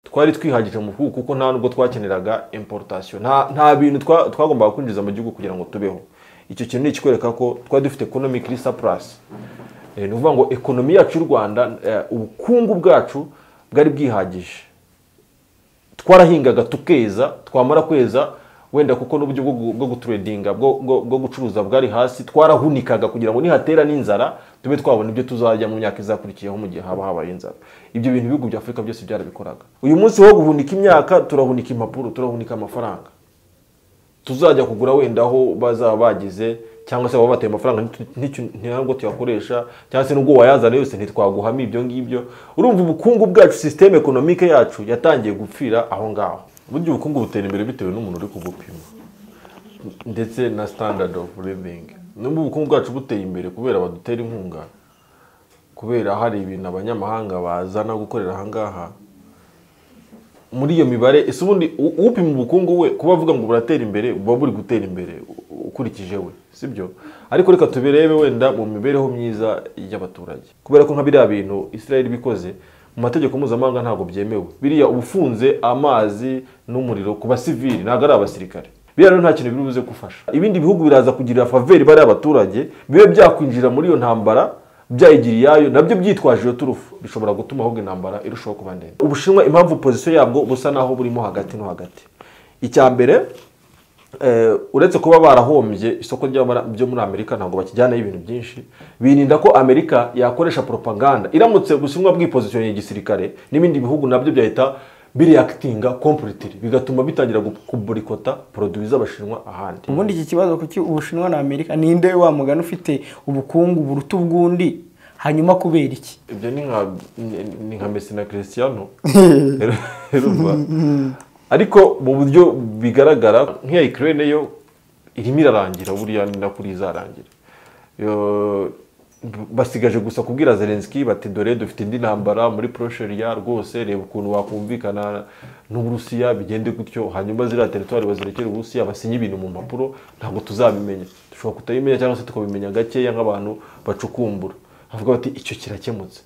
twari twihagije mu bukungu kuko nta nubwo twakeneraga importation nta bintu twagombaga kwinjiza mu gihugu kugira ngo tubeho icyo kintu ni ikikwereka ko twari dufite economic surplus ni ukuvuga ngo ekonomi yacu y'u rwanda ubukungu bwacu bwari bwihagije twarahingaga tukeza twamara kweza wenda kuko n'uburyo bwo guturedinga bwo gucuruza bwari hasi twarahunikaga kugira ngo nihatera n'inzara tube twabona ibyo tuzajya mu myaka izakurikiyeho mu gihe haba habaye inzara ibyo bintu ibihugu bya afurika byose byarabikoraga uyu munsi wo guhunika imyaka turahunika impapuro turahunika amafaranga tuzajya kugura wenda aho bazaba bagize cyangwa se baba bataye amafaranga ntabwo tuyakoresha cyangwa se n'ubwo wayazana yose ntitwaguhamo ibyo ngibyo urumva ubukungu bwacu sisiteme ekonomike yacu yatangiye gupfira aho ngaho uburyo ubukungu butera imbere bitewe n'umuntu uri kubupima ndetse na standard of living n'ubwo ubukungu bwacu buteye imbere kubera badutera inkunga kubera hari ibintu abanyamahanga bazana gukorera aha ngaha muri iyo mibare ese ubundi upima ubukungu we kuba avuga ngo buratera imbere buba buri gutera imbere ukurikije we sibyo ariko reka tubirebe wenda mu mibereho myiza y'abaturage kubera ko nka biriya bintu israel bikoze mu mategeko mpuzamahanga ntabwo byemewe biriya ubufunze amazi n'umuriro ku basivili ntabwo ari abasirikare biriya rero nta kintu biri buze gufasha ibindi bihugu biraza kugirira faveri bariya abaturage bibe byakwinjira muri iyo ntambara byayigiriye iyayo nabyo byitwaje iyo turufu bishobora gutuma ahubwo intambara irushaho kuba ndende ubushinwa impamvu pozisiyo yabwo busa naho burimo hagati no hagati icya mbere uretse kuba barahombye isoko ryo muri amerika ntabwo bakijyanaho ibintu byinshi birinda ko amerika yakoresha propaganda iramutse bushinwa bwipozisiyo igisirikare n'ibindi bihugu nabyo byahita biriyakitinga kompuritiri bigatuma bitangira kuburikota poroduwi z'abashinwa ahandi ubundi iki kibazo kuki ubushinwa na amerika ninde wa mugana ufite ubukungu buruta ubw'undi hanyuma kubera iki ibyo ni nka mesi na christiano ariko mu buryo bigaragara nk'iya ikirere yo irimo irarangira buriya ni kuri izarangira basigaje gusa kubwira zelenski bati dore dufite indi ntambara muri porosheriya rwose reba ukuntu wakumvikana n'uburusiya bigende gutyo hanyuma ziriya teritwari bazirekera uburusiya basinye ibintu mu mpapuro ntabwo tuzabimenya dushobora kutabimenya cyangwa se tukabimenya gakeya nk'abantu bacukumbura havuga bati icyo kirakemutse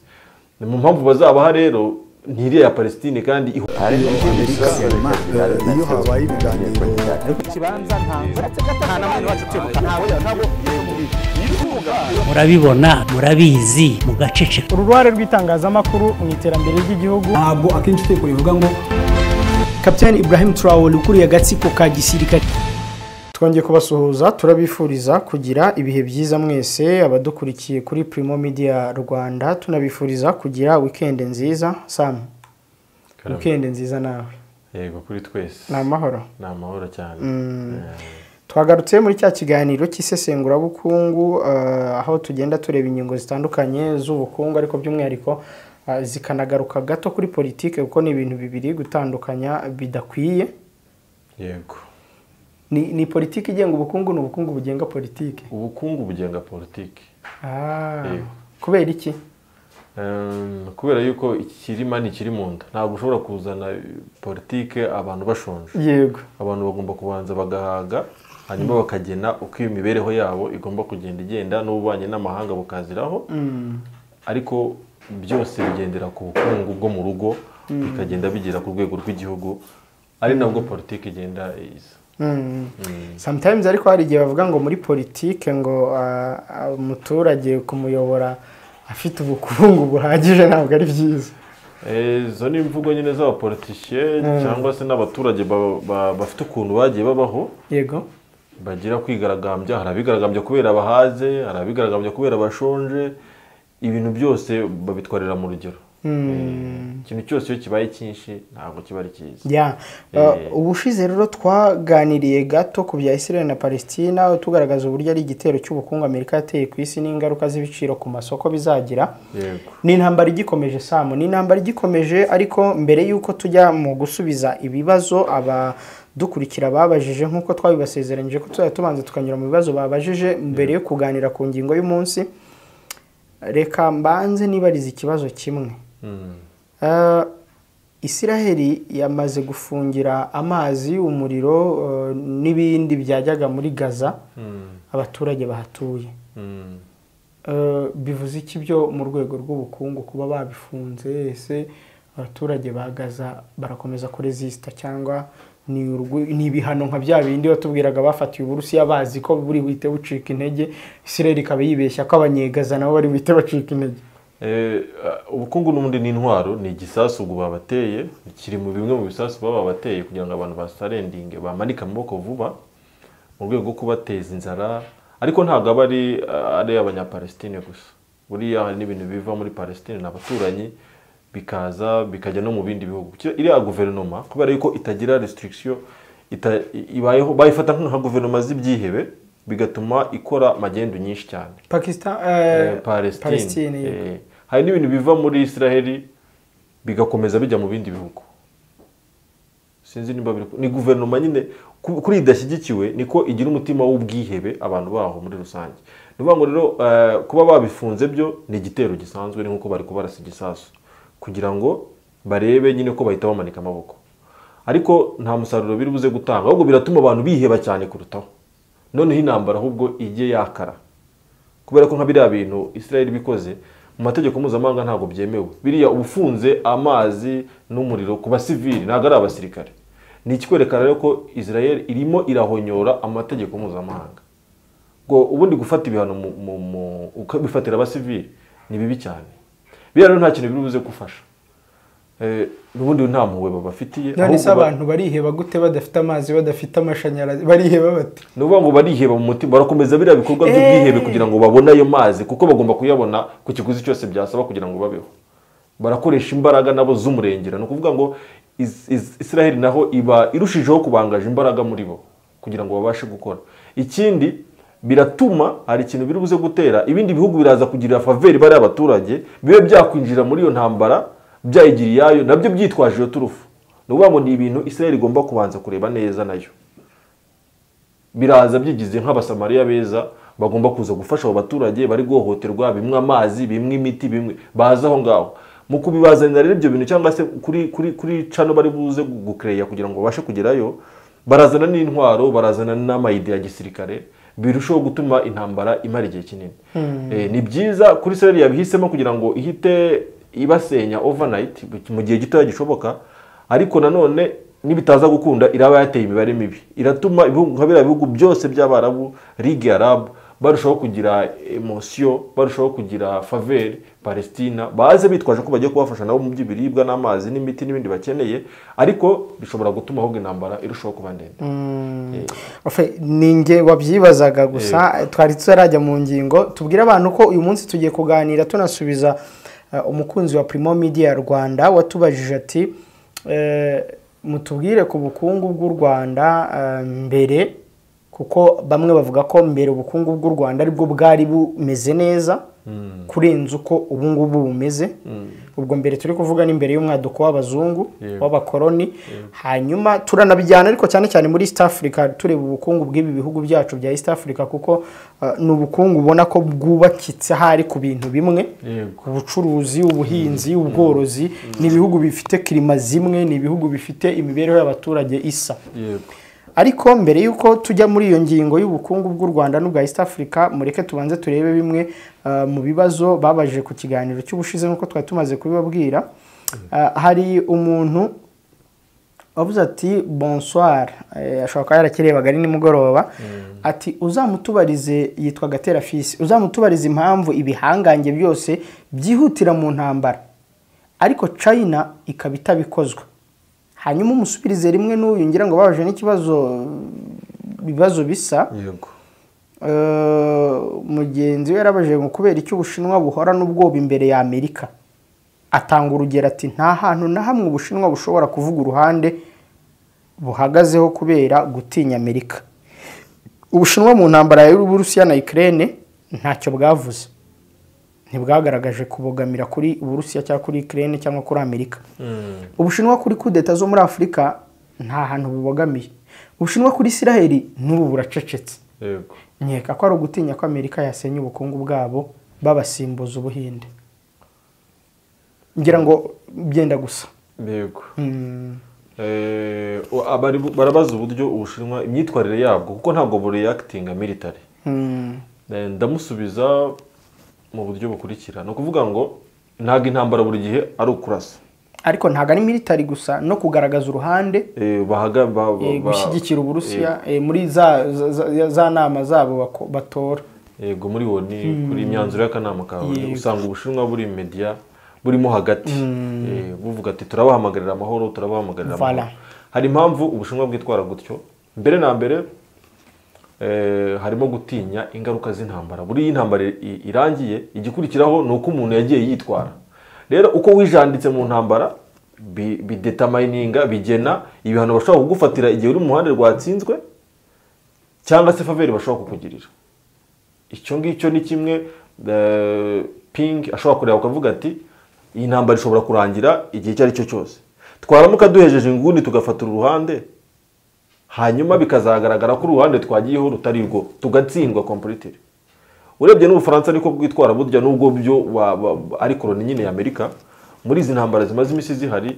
ni mu mpamvu bazabaha rero ni iriya palestine kandi iyo habaye ibiganiro murabibona murabizi mugaceceka uruhare rw'itangazamakuru mu iterambere ry'igihugu ntabwo akenshi iteko rivuga ngo kapitani ibrahim turawuri ukuriye agatsiko ka gisirikare twongeye kubasuhuza turabifuriza kugira ibihe byiza mwese abadukurikiye kuri primo media rwanda tunabifuriza kugira wikendi nziza samu wikendi nziza nawe yego kuri twese ni amahoro ni amahoro cyane twagarutse muri cya kiganiro cy'isesengurabukungu aho tugenda tureba ingingo zitandukanye z'ubukungu ariko by'umwihariko zikanagaruka gato kuri politiki kuko ni ibintu bibiri gutandukanya bidakwiye yego ni ni politiki igenga ubukungu ni ubukungu bugenga politiki ubukungu bugenga politiki kubera iki kubera yuko ikirima ni ikiri mu nda ntabwo ushobora kuzana politiki abantu bashonje yego abantu bagomba kubanza bagahaga hanyuma bakagena uko iyo mibereho yabo igomba kugenda igenda n'ububanyi n'amahanga bukaziraho ariko byose bigendera ku bukungu bwo mu rugo bikagenda bigera ku rwego rw'igihugu ari nabwo politiki igenda iza sometimes ariko hari igihe bavuga ngo muri politike ngo umuturage kumuyobora afite ubukungu buhagije ntabwo ari byiza izo ni imvugo nyine z'abapolitisiye cyangwa se n'abaturage bafite ukuntu bagiye babaho yego bagira kwigaragambya hari abigaragambya kubera abahaze hari abigaragambya kubera abashonje ibintu byose babitwarira mu rugero ikintu cyose iyo kibaye cyinshi ntabwo kiba ari cyiza ubushize rero twaganiriye gato ku bya israel na palestina tugaragaza uburyo ari igitero cy'ubukungu amerika yateye ku isi n'ingaruka z'ibiciro ku masoko bizagira ni intambara igikomeje samu ni intambara igikomeje ariko mbere y'uko tujya mu gusubiza ibibazo aba dukurikira babajije nk'uko twabibasezeranyije ko tuzajya tubanza tukanyura mu bibazo babajije mbere yo kuganira ku ngingo y'umunsi reka mbanze nibariza ikibazo kimwe isiraheli yamaze gufungira amazi umuriro n'ibindi byajyaga muri gaza abaturage bahatuye bivuze iki byo mu rwego rw'ubukungu kuba babifunze ese abaturage ba gaza barakomeza kuresisita cyangwa ni urwu- ni ibihano nka bya bindi batubwiraga bafatiwe uburusiya bazi ko buri buhite bucika intege israel ikaba yibeshya ko abanyegaza nabo bari buhite bacika intege Eh, uh, ubukungu n'ubundi ni intwaro ni igisasu ubu babateye kiri mu bimwe mu bisasu baba babateye kugira ngo abantu basarendinge bamanike amaboko vuba mu rwego rwo kubateza inzara ariko ntabwo aba ari uh, ari abanyapalestine gusa buriya hari n'ibintu biva muri palestine ni abaturanyi bikaza bikajya no mu bindi bihugu Cyo iriya guverinoma kubera yuko itagira restriction ita, ibayeho bayifata nka guverinoma z'ibyihebe bigatuma ikora magendu nyinshi cyane pakistan eh, palestine Palestine, yego. Eh, hari n'ibintu biva muri israheli bigakomeza bijya mu bindi bihugu sinzi niba biri ni guverinoma nyine ku- kuri iyi idashyigikiwe niko igira umutima w'ubwihebe abantu baho muri rusange ni ukuvuga ngo rero eh, kuba babifunze byo ni igitero gisanzwe ni nk'uko bari kubarasa igisasu kugira ngo barebe nyine ko bahita bamanika amaboko ariko nta musaruro biri buze gutanga ahubwo biratuma abantu biheba cyane kurutaho noneho intambara ahubwo ijye yakara kubera ko nka biriya bintu israel bikoze mu mategeko mpuzamahanga ntabwo byemewe biriya uba ufunze amazi n'umuriro ku basivili ntabwo ari abasirikare ni ikikwerekana rero ko israel irimo irahonyora amategeko mpuzamahanga ngo ubundi gufata ibihano mu- mu- mu- ukabifatira abasivili ni bibi cyane biriya rero nta kintu biri buze gufasha Eh, n'ubundi nta mpuhwe babafitiye none se ahubwo ba- abantu bariheba gute badafite amazi badafite amashanyarazi bariheba bate ni ukuvuga ngo bariheba mu mutima barakomeza biriya bikorwa by'ubwihebe kugira ngo babone ayo mazi kuko bagomba kuyabona ku kiguzi cyose byasaba kugira ngo babeho barakoresha imbaraga nabo z'umurengera ni ukuvuga ngo Is- Is- israheli naho iba irushijeho kubangaje imbaraga muri bo kugira ngo babashe gukora ikindi biratuma hari ikintu biri buze gutera ibindi bihugu biraza kugirira faveri bariya abaturage bibe byakwinjira muri iyo ntambara byayigiriye iyayo nabyo byitwaje iyo turufu ni ukuvuga ngo ni ibintu israheli igomba kubanza kureba neza nayo biraza byigize nk'abasamariya beza bagomba kuza gufasha abo baturage bari guhohoterwa bimwe amazi bimwe imiti bimwe baza aho ngaho mu kubibazanira rero ibyo bintu cyangwa se kuri kuri kuri cano bari buze gu- gukereya kugira ngo babashe kugerayo barazana n'intwaro barazana n'amayide ya gisirikare birushaho gutuma intambara imara igihe kinini Eh, ni byiza kuri Israel yabihisemo kugira ngo ihite ibasenya overnight mu gihe gitoya gishoboka ariko nanone nibitaza gukunda iraba yateye imibare mibi iratuma ibihugu nka biriya bihugu byose by'abarabu ligue arabu barushaho kugira emosiyo barushaho kugira faveri palestina baze bitwaje ko bagiye kubafasha nabo mu by'ibiribwa n'amazi n'imiti n'ibindi bakeneye ariko bishobora gutuma ahubwo intambara irushaho kuba ndende Ofe, ni nge wabyibazaga gusa twari tutarajya mu ngingo tubwire abantu ko uyu munsi tugiye kuganira tunasubiza eh, umukunzi wa Primo Media Rwanda watubajije ati eh, mutubwire ku bukungu bw'u Rwanda eh, mbere kuko bamwe bavuga ko mbere ubukungu bw'u Rwanda aribwo bwari bumeze neza kurenza uko ubu ngubu bumeze ubwo mbere turi kuvuga ni mbere y'umwaduko w'abazungu Yego. w'abakoloni hanyuma turanabijyana ariko cyane cyane muri east africa tureba ubukungu bw'ibi bihugu byacu bya east africa kuko eh, ni ubukungu ubona ko bwubakitse ahari ku bintu bimwe Yego. ubucuruzi ubuhinzi ubworozi ni ibihugu bifite kirima zimwe ni ibihugu bifite imibereho y'abaturage isa yego ariko mbere y'uko tujya muri iyo ngingo y'ubukungu bw'u rwanda n'ubwa east africa mureke tubanze turebe bimwe uh, mu bibazo babajije ku kiganiro cy'ubushize nk'uko twari tumaze kubibabwira Uh, hari umuntu wavuze ati bonsoir Eh, ashobora kuba yarakirebaga ari nimugoroba ati uzamutubarize yitwa gatera fisi uzamutubarize impamvu ibihangange byose byihutira mu ntambara ariko china ikaba itabikozwe hanyuma umusubirize rimwe n'uyu ngira ngo babaje n'ikibazo ibibazo bisa yego Eh, mugenzi we yarabajije ngo kubera icyo ubushinwa buhorana ubwoba imbere ya amerika atanga urugero ati nta hantu na hamwe ubushinwa bushobora kuvuga uruhande buhagazeho kubera gutinya amerika ubushinwa mu ntambara y'uburusiya na ukraine ntacyo bwavuze ntibwagaragaje kubogamira kuri uburusiya cyangwa kuri ukraine cyangwa kuri amerika ubushinwa kuri kudeta zo muri afurika nta hantu bubogamiye ubushinwa kuri isiraheli n'ubu buracecetse yego nkeka ko ari ugutinya ko amerika yasenya ubukungu bwabo babasimbuza ubuhinde ngira ngo byenda gusa yego Mm. Eh, o- abari- barabaza uburyo ubushinwa imyitwarire yabwo kuko ntabwo bureyakitinga military Mm. Eh, ndamusubiza mu buryo bukurikira ni ukuvuga ngo ntabwo intambara buri gihe ari ukurasa ariko ntabwo ari militari gusa no kugaragaza uruhande Eh, bahaga- ba- ba- eh, ba- gushyigikira uburusiya eh, muri za za- za- za nama zabo bako- batora yego muri wo ni kuri imyanzuro y'akanama kawe Yego. usanga ubushinwa buri media burimo hagati Eh, buvuga ati turabahamagarira amahoro turabahamagarira amahoro Voilà. hari impamvu ubushinwa bwitwara gutyo mbere na mbere eh, harimo gutinya ingaruka z'intambara buriya iyi ntambara i- irangiye igikurikiraho ni uko umuntu yagiye yitwara rero uko wijanditse mu ntambara bi- bidetamayininga bigena ibihano bashobora kugufatira igihe uri mu ruhande rwatsinzwe cyangwa se faveri bashobora kukugirira icyo ngicyo ni kimwe eh, ping ashobora kureba akavuga ati iyi ntambara ishobora kurangira igihe icyo ari cyo cyose twaramuka duhejeje inguni tugafatira uruhande hanyuma bikazagaragara ko uruhande twagiyeho rutari rwo tugatsindwa kompulitire urebye n'ubufaransa niko bwitwara burya n'ubwo byo wa- wa- ari koroni nyine ya amerika muri izi ntambara zimaze iminsi zihari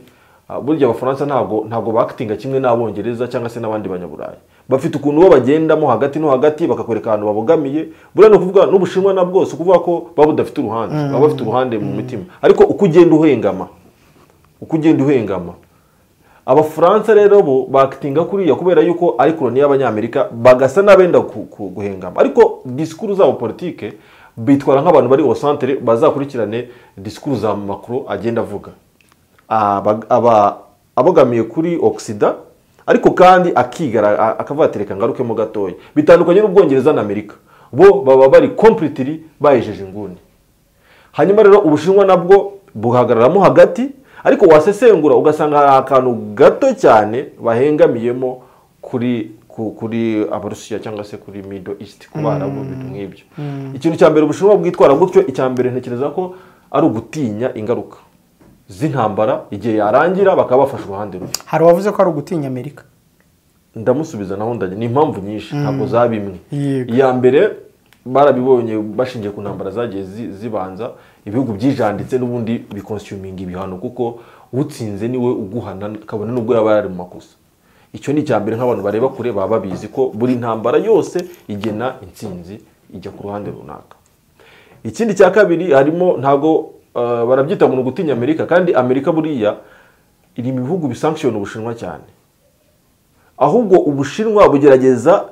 ah, burya abafaransa ntabwo ntabwo bakitinga kimwe n'abongereza cyangwa se n'abandi banyaburayi bafite ukuntu bo bagendamo hagati no hagati bakakwereka ahantu babogamiye buriya ni ukuvuga n'ubushinwa na bwose ukuvuga ko baba budafite uruhande baba bafite uruhande mu mitima ariko uko ugenda uhengama uko ugenda uhengama abafaransa rero bo bakitinga kuriya kubera yuko ari koroni y'abanyamerika bagasa n'abenda ku- ku- guhengama ariko disikuru zabo politike bitwara nk'abantu bari au centre bazakurikirane disikuru za makuru agenda avuga Aba- aba- abogamiye kuri oxida ariko kandi akigara a- akavuga ati reka ngarukemo gatoya bitandukanye n'ubwongereza na amerika bo baba bari completely bayejeje inguni hanyuma rero ubushinwa nabwo buhagararamo hagati ariko wasesengura ugasanga hari akantu gato cyane bahengamiyemo kuri ku- kuri abarusiya cyangwa se kuri middle east ku barabu ibintu nk'ibyo ikintu cya mbere ubushinwa bwitwara gutyo icya mbere ntekereza ko ari ugutinya ingaruka z'intambara igihe yarangira bakaba bafashe uruhande rubi hari uwavuze ko ari ugutinya amerika ndamusubiza naho ndajya ni impamvu nyinshi ntabwo zaba imwe Yego. iya mbere barabibonye bashingiye ku ntambara zagiye zi- zibanza ibihugu byijanditse n'ubundi bikonsiyuminga ibihano kuko utsinze niwe uguhana kabone n'ubwo yaba yari mu makosa icyo ni icya mbere nk'abantu bareba kure baba babizi ko buri ntambara yose igena intsinzi ijya ku ruhande runaka ikindi cya kabiri harimo ntabwo eh, barabyita ngo ni ugutinya amerika kandi amerika buriya iri mu bihugu bisankishijwe ubushinwa cyane ahubwo ubushinwa bugerageza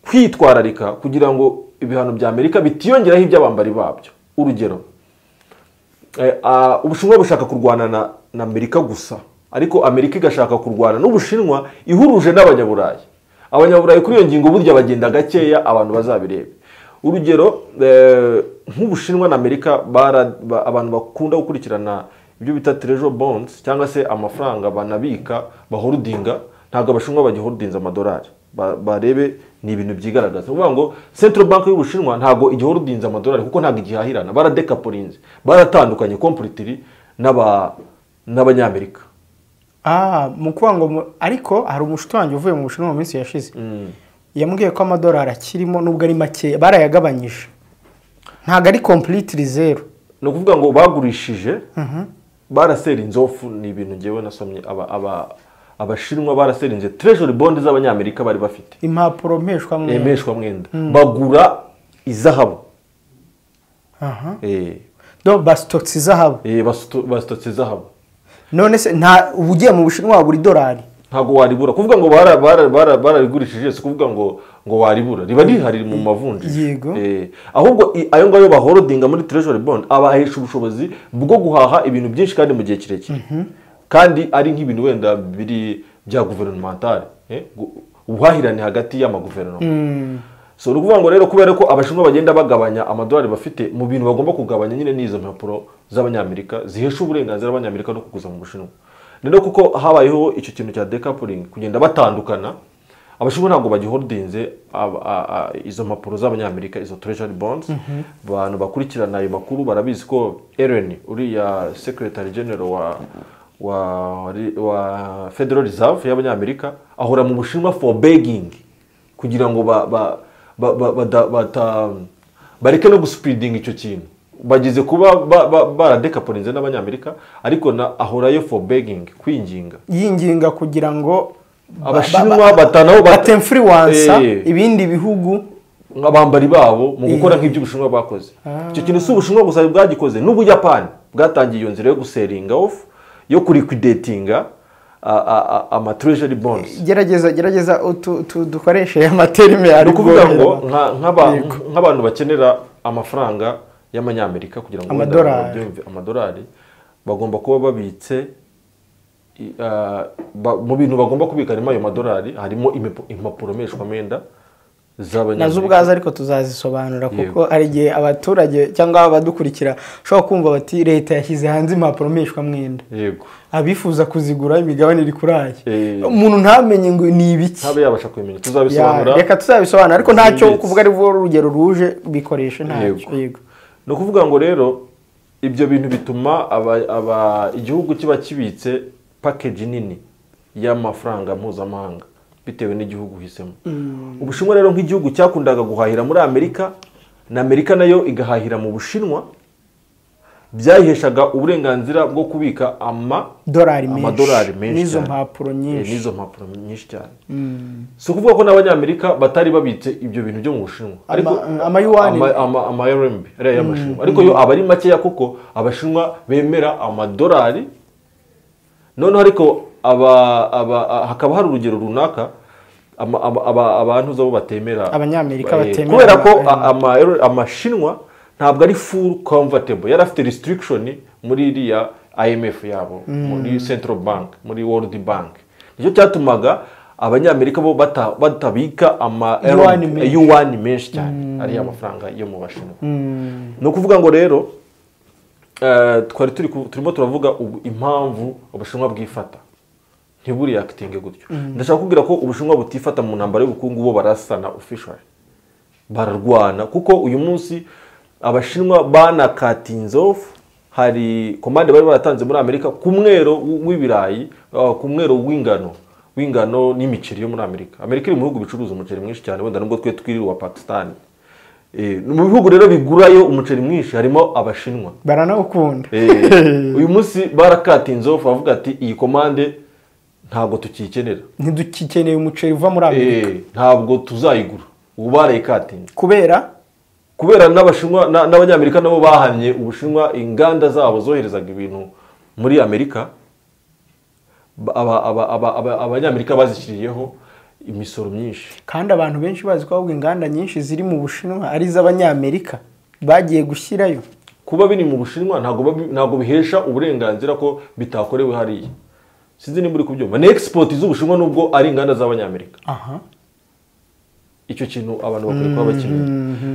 kwitwararika kugira ngo ibihano bya amerika bitiyongeraho iby'abambari babyo urugero eh, ah, ubushinwa bushaka kurwana na, na amerika gusa ariko amerika igashaka kurwana n'ubushinwa ihuruje n'abanyaburayi abanyaburayi kuri iyo ngingo burya bagenda gakeya abantu bazabirebe urugero eh, nk'ubushinwa na amerika bara- ba- abantu bakunda gukurikirana ibyo bita treasure bonds cyangwa se amafaranga banabika bahorodinga ntabwo abashinwa bagihorodinza amadolari Ba- barebe ni ibintu byigaragaza ni ukuvuga ngo central bank y'ubushinwa ntabwo igihorodinza amadolari kuko ntabwo igihahirana baradekaporinze baratandukanye completely n'aba- n'abanyamerika Ah, mu kuvuga ngo mu- ariko hari umushuti wanjye uvuye mu bushinwa mu minsi yashize yambwiye ko amadolari akirimo nubwo ari makeya barayagabanyije ntabwo ari completely zero ni ukuvuga ngo bagurishije barasera inzofu ni ibintu ngewe nasomye aba- aba- abashinwa baraserinze treasury bond z'abanyamerika bari bafite impapuro mpeshwa mwe. emeshwa mwenda bagura izahabu Aha. Eh, do basitokisi izahabu eh, basuto- basutotse izahabu none se nta ugiye mu bushinwa wabura idolari ntabwo waribura kuvuga ngo bara- bara- bara- bararigurishije si ukuvuga ngo ngo waribura riba rihari mu mavunjisha Yego. Eh, ahubwo i- ayo ngayo bahorodinga muri treasury bond abahesha ubushobozi bwo guhaha ibintu byinshi kandi mu gihe kirekire kandi ari nk'ibintu wenda biri bya guverinementale eh, gu- ubuhahirane hagati y'amaguverinoma so ni ukuvuga ngo rero kubera ko abashinwa bagenda bagabanya amadolari bafite mu bintu bagomba kugabanya nyine n'izo mpapuro z'abanyamerika zihesha uburenganzira abanyamerika no kuguza mu bushinwa rero kuko habayeho icyo kintu cya decoupling kugenda batandukana abashinwa ntabwo bagiholdinze ab- a- a- izo mpapuro z'abanyamerika izo treasury bonds abantu bakurikirana ayo makuru barabizi ko Ellen uriya secretary general wa wa, wa federal reserve y'abanyamerika ahora mu bushinwa for begging kugira ngo ba, ba, ba, ba, bada- bata, bareke no gusupidinga icyo kintu bageze kuba ba- ba- baradekaporinze n'abanyamerika ariko na ahorayo for begging kwinginga yinginga kugira ngo ba- Abashinwa ba- ba- batanaho bat- batemfuriwansa Eh. ibindi bihugu nk'abambari babo mu gukora nk'ibyo ubushinwa bwakoze icyo kintu si ubushinwa gusa bwagikoze n'ubuyapani bwatangiye iyo nzira yo guseringa ofu yo kurikwidetinga amaturejeri bonds gerageza gerageza utu- tu- dukoreshe amaterime ni ari ukuvuga ngo bworoherwa. nka- nk'aba- nk'abantu bakenera amafaranga y'amanyamerika kugira ngo wenda Amadolari. babyumve, amadolari bagomba kuba babitse i- ah, ba- mu bintu bagomba kubika harimo ayo madolari harimo imipo- impapuro mpeshwamenda z'abanyamerika nazo ubwazo ariko tuzazisobanura kuko Yego. hari igihe abaturage cyangwa abadukurikira ushobora kumva bati leta yashyize hanze impapuro mpeshwamwenda yego abifuza kuzigura imigabane iri kuri aya Eh. umuntu ntamenye ngo ni ibiki ntabe yabasha kubimenya Ya, tuzabisobanura reka tuzabisobanura ariko ntacyo Zimbitse. kuvuga aribwo urugero ruje bikoreshe ntacyo Yego. yego ni ukuvuga ngo rero ibyo bintu bituma aba- aba- igihugu kiba kibitse pakeji nini y'amafaranga mpuzamahanga bitewe n'igihugu uhisemo ubushinwa rero nk'igihugu cyakundaga guhahira muri amerika na amerika nayo igahahira mu bushinwa byayiheshaga uburenganzira bwo kubika ama dolari menshi amadolari menshi n'izo cyane. mpapuro Eh, nyinshi n'izo mpapuro nyinshi cyane si ukuvuga ko n'abanyamerika batari babitse ibyo bintu byo mu bushinwa Ama- amayuwani. ama- ama- ama RMB, ariya y'amashinwa ariko yo aba ari makeya kuko abashinwa bemera amadolari noneho ariko aba- aba- a- hakaba hari urugero runaka ama- aba- aba- abantu zo batemera Abanyamerika eh, batemera kubera ko ama- a- ama- amashinwa ntabwo ari full comfortable yari afite restriction muri iriya IMF yabo muri central bank muri world bank nicyo cyatumaga abanyamerika bo bata- batabika ama Yuan RMB, menshi. yuan menshi cyane ariya mafaranga yo mu bashinwa ni ukuvuga ngo rero eh, twari turi ku- turimo turavuga ubu impamvu ubushinwa bwifata ntiburi yakitinge gutyo ndashaka kubwira ko ubushinwa butifata mu ntambara y'ubukungu bo barasana officially bararwana kuko uyu munsi abashinwa banakatinze off hari komande bari baratanze muri amerika ku mwero w- w'ibirayi uh, ku mwero w'ingano w'ingano n'imiceri yo muri amerika amerika iri mu bihugu bicuruza umuceri mwinshi cyane wenda nubwo twe twiriwe pakistan Eh, mu bihugu rero bigurayo umuceri mwinshi harimo abashinwa baranawukunda Eh, uyu munsi barakatinze off bavuga ati iyi komande ntabwo tukiyikenera ntidukikeneye umuceri uva muri amerika Eh, ntabwo tuzayigura ubu barayikatinze kubera kubera n'abashinwa na- n'abanyamerika nabo bahamye ubushinwa inganda zabo zoherezaga ibintu muri amerika ba- aba- aba- aba- aba- abanyamerika bazishyiriyeho imisoro myinshi kandi abantu benshi bazi ko ahubwo inganda nyinshi ziri mu bushinwa ari iz'abanyamerika bagiye gushyirayo kuba biri mu bushinwa ntabwo babi- ntabwo bihesha uburenganzira ko bitakorewe hariya sinzi niba uri kubyumva ni export z'ubushinwa nubwo ari inganda z'abanyamerika aha icyo kintu abantu bakwiye kuba bakeneye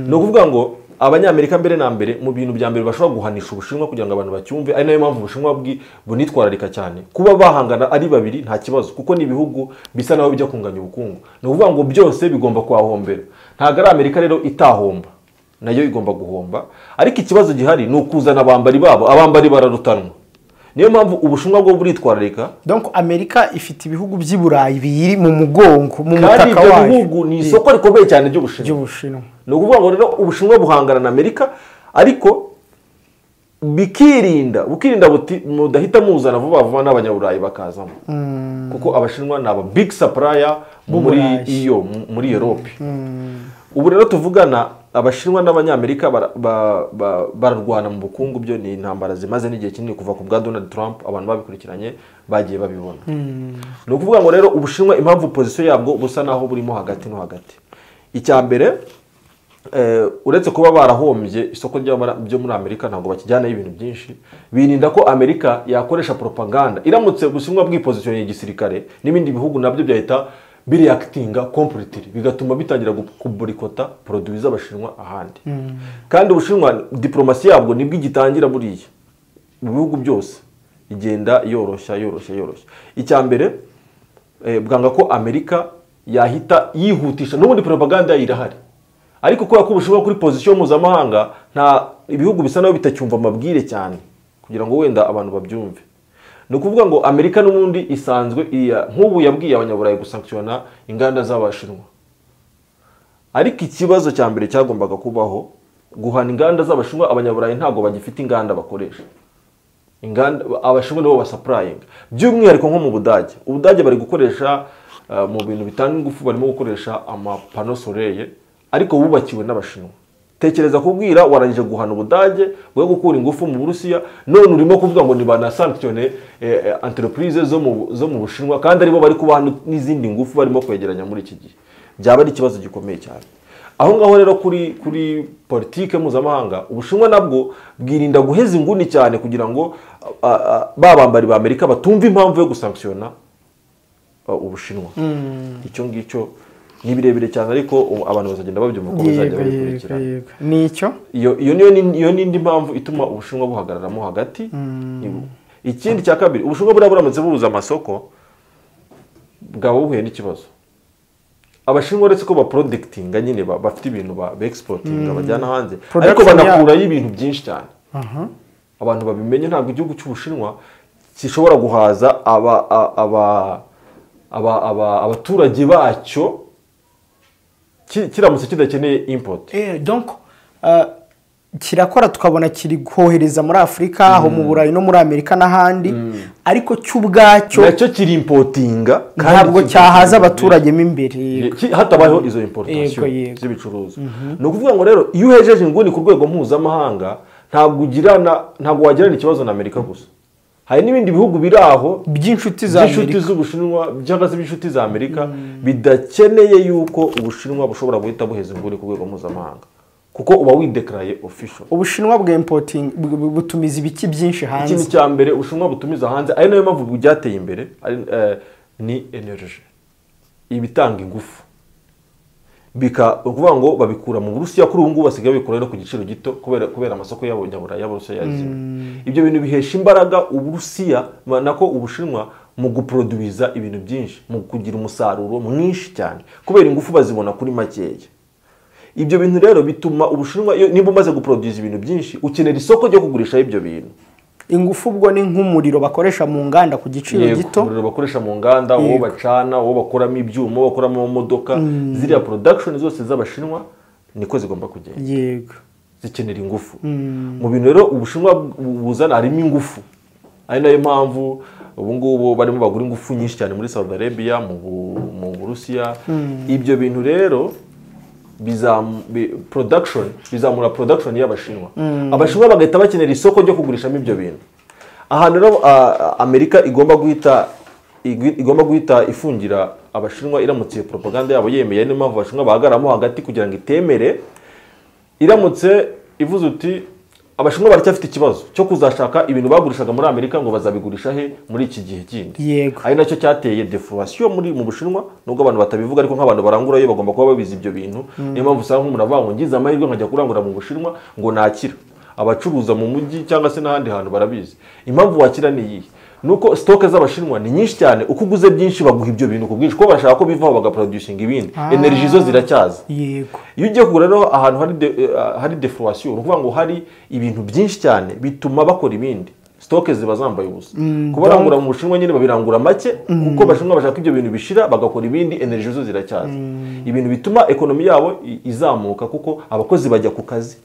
ni ukuvuga ngo abanyamerika mbere na mbere mu bintu bya mbere bashobora guhanisha ubushinwa kugira ngo abantu bacyumve ari nayo mpamvu ubushinwa bwi- bunitwararika cyane kuba bahangana ari babiri nta kibazo kuko ni ibihugu bisa naho bijya kunganya ubukungu ni ukuvuga ngo byose bigomba kuhahombera ntabwo ari amerika rero itahomba nayo igomba guhomba ariko ikibazo gihari ni ukuzana abambari babo abambari bararutanwa niyo mpamvu ubushinwa bwo buritwararika donc amerika ifite ibihugu by'i burayi biyiri mu mugongo mu kandi mutaka ibyo wayo bihugu ni isoko rikomeye cyane ry'ubushinwa ry'ubushinwa ni ukuvuga ngo rero ubushinwa buhangana na amerika ariko bikirinda bukirinda buti mudahita muzana vuba vuba n'abanyaburayi bakazamo kuko abashinwa ni aba big supplier muri Burayi. iyo mu- muri europe ubu rero tuvugana abashinwa n'abanyamerika bara- ba- ba- bararwana mu bukungu byo ni intambara zimaze n'igihe kinini kuva ku bwa donald trump abantu babikurikiranye bagiye babibona ni ukuvuga ngo rero ubushinwa impamvu pozisiyo yabwo busa naho burimo hagati no hagati icya mbere eh, uretse kuba barahombye isoko ry'abara- byo muri amerika ntabwo bakijyanaho ibintu byinshi birinda ko amerika yakoresha propaganda iramutse bushinwa bwipozisiyo igisirikare n'ibindi bihugu nabyo byahita bireakitinga completely bigatuma bitangira gu- kuborikota poroduwi z'abashinwa ahandi kandi ubushinwa diporomasi yabwo nibwo igitangira buriya mu bihugu byose igenda yoroshya yoroshya yoroshya icya mbere eh, bwanga ko amerika yahita yihutisha n'ubundi propaganda irahari ariko kubera ko ubushinwa kuri pozisiyo mpuzamahanga nta ibihugu bisa naho bitacyumva amabwire cyane kugira ngo wenda abantu babyumve ni ukuvuga ngo amerika n'ubundi isanzwe iya- nk'ubu yabwiye abanyaburayi gusankishona inganda z'abashinwa ariko ikibazo cya mbere cyagombaga kubaho guhana inganda z'abashinwa abanyaburayi ntabwo bagifite inganda bakoresha inganda abashinwa nibo basapurayinga by'umwihariko nko mu budage ubudage bari gukoresha uh, mu bintu bitanga ingufu barimo gukoresha amapano soreye ariko bubakiwe n'abashinwa tekereza kubwira warangije guhana ubudage bwo gukura ingufu mu burusiya none urimo kuvuga ngo ni ba na sankitione entreprise zo mu zo mu bushinwa kandi aribo bari kubaha n'izindi ngufu barimo kwegeranya muri iki gihe byaba ari ikibazo gikomeye cyane aho ngaho rero kuri kuri politike mpuzamahanga ubushinwa nabwo bwirinda guheza inguni cyane kugira ngo ah, ah, ba bambari ba amerika batumve impamvu yo gusankishona ubushinwa icyo ngicyo ni birebire cyane ariko ubu abantu bazagenda babyumva uko bazajya yego yego babikurikirana yego ni icyo iyo iyo niyo ni- iyo n'indi mpamvu ituma ubushinwa buhagararamo hagati Ni- ikindi cya kabiri ubushinwa buriya buramutse bubuze amasoko bwaba buhuye n'ikibazo abashinwa uretse ko baporodikitinga nyine ba- bafite ibintu ba ba egisipotinga bajyana hanze ariko Production yabo. banakurayo ibintu byinshi cyane abantu babimenye ntabwo igihugu cy'ubushinwa gishobora guhaza aba- a- aba- aba- aba- abaturage bacyo ki- kiramutse kidakeneye impoti Eh, donc ah, kirakora tukabona kiri kohereza muri afurika aho mu burayi no muri amerika n'ahandi ariko cyo ubwacyo nacyo kiri impotinga kandi ntabwo kiri- cyahaza abaturage mo imbere yego. Ki- hatabayeho izo importation Yego, yego. z'ibicuruzwa ni ukuvuga ngo rero iyo uhejeje inguni ku rwego mpuzamahanga ntabwo ugirana ntabwo wagirana ikibazo na amerika gusa hari n'ibindi bihugu biri aho by'inshuti za by'inshuti amerika z'ubushinwa cyangwa se b'inshuti za amerika bidakeneye yuko ubushinwa bushobora guhita buheza inguni ku rwego mpuzamahanga kuko uba widekaraye official ubushinwa bwempotingi butumiza ibiki byinshi ikintu hanze cya mbere ubushinwa butumiza hanze ari nayo mpamvu byateye imbere ari- eh, ni energy ibitanga ingufu bika ni ukuvuga ngo babikura mu burusiya kuri ubu ngubu basigaye babikura no ku giciro gito kubera kubera amasoko y'abanyaburaya y'abarusiya yazimye ibyo bintu bihesha imbaraga uburusiya ma- nako ubushinwa mu guproduwiza ibintu byinshi mu kugira umusaruro mwinshi cyane kubera ingufu bazibona kuri makeya ibyo bintu rero bituma ubushinwa iyo- niba umaze guproduwiza ibintu byinshi ukenera isoko ryo kugurishaho ibyo bintu ingufu ubwo ni nk'umuriro bakoresha mu nganda ku giciro Yego, gito umuriro bakoresha mu nganda uwo Yego. bacana uwo bakuramo ibyuma uwo bakuramo amamodoka ziriya production zose z'abashinwa niko zigomba kugenda yego zikenera ingufu mu bintu rero ubushinwa bu- buzana harimo ingufu ari nayo mpamvu ubu ngubu barimo bagura ingufu nyinshi cyane muri Saudi Arabia mu Bu- mu Burusiya ibyo bintu rero bizam- bi- production bizamura production y'abashinwa abashinwa bagahita bakenera isoko ryo kugurishamo ibyo bintu ahantu rero ah, Amerika igomba guhita igwi- igomba guhita ifungira abashinwa iramutse iyo propaganda yabo yemeye niyo mpamvu abashinwa bahagaramo hagati kugira ngo itemere iramutse ivuze uti abashinwa baracyafite ikibazo cyo kuzashaka ibintu bagurishaga muri amerika ngo bazabigurisha he muri iki gihe kindi Yego. ari nacyo cyateye defurasiyo muri mu bushinwa nubwo abantu batabivuga ariko nk'abantu barangurayo bagomba kuba babizi ibyo bintu niyo mpamvu usanga nk'umuntu avuga ngo ngize amahirwe nkajya kurangura mu bushinwa ngo nakira abacuruza mu mujyi cyangwa se n'ahandi hantu barabizi impamvu wakira ni iyihe ni uko sitoke z'abashinwa ni nyinshi cyane uko uguze byinshi baguha ibyo bintu ku bwinshi kuko bashaka ko bivaho bagaproducinga ibindi energy zo ziracyaza yego iyo ugiye kugura rero ahantu hari de, eh, hari defurasiyo ni ukuvuga ngo hari ibintu byinshi cyane bituma bakora ibindi sitoke ziba zambaye ubusa kuba barangura mu bushinwa nyine babirangura make kuko abashinwa bashaka ibyo bintu bishira bagakora ibindi energy zo ziracyaza ibintu bituma ekonomi yabo i- izamuka kuko abakozi bajya ku kazi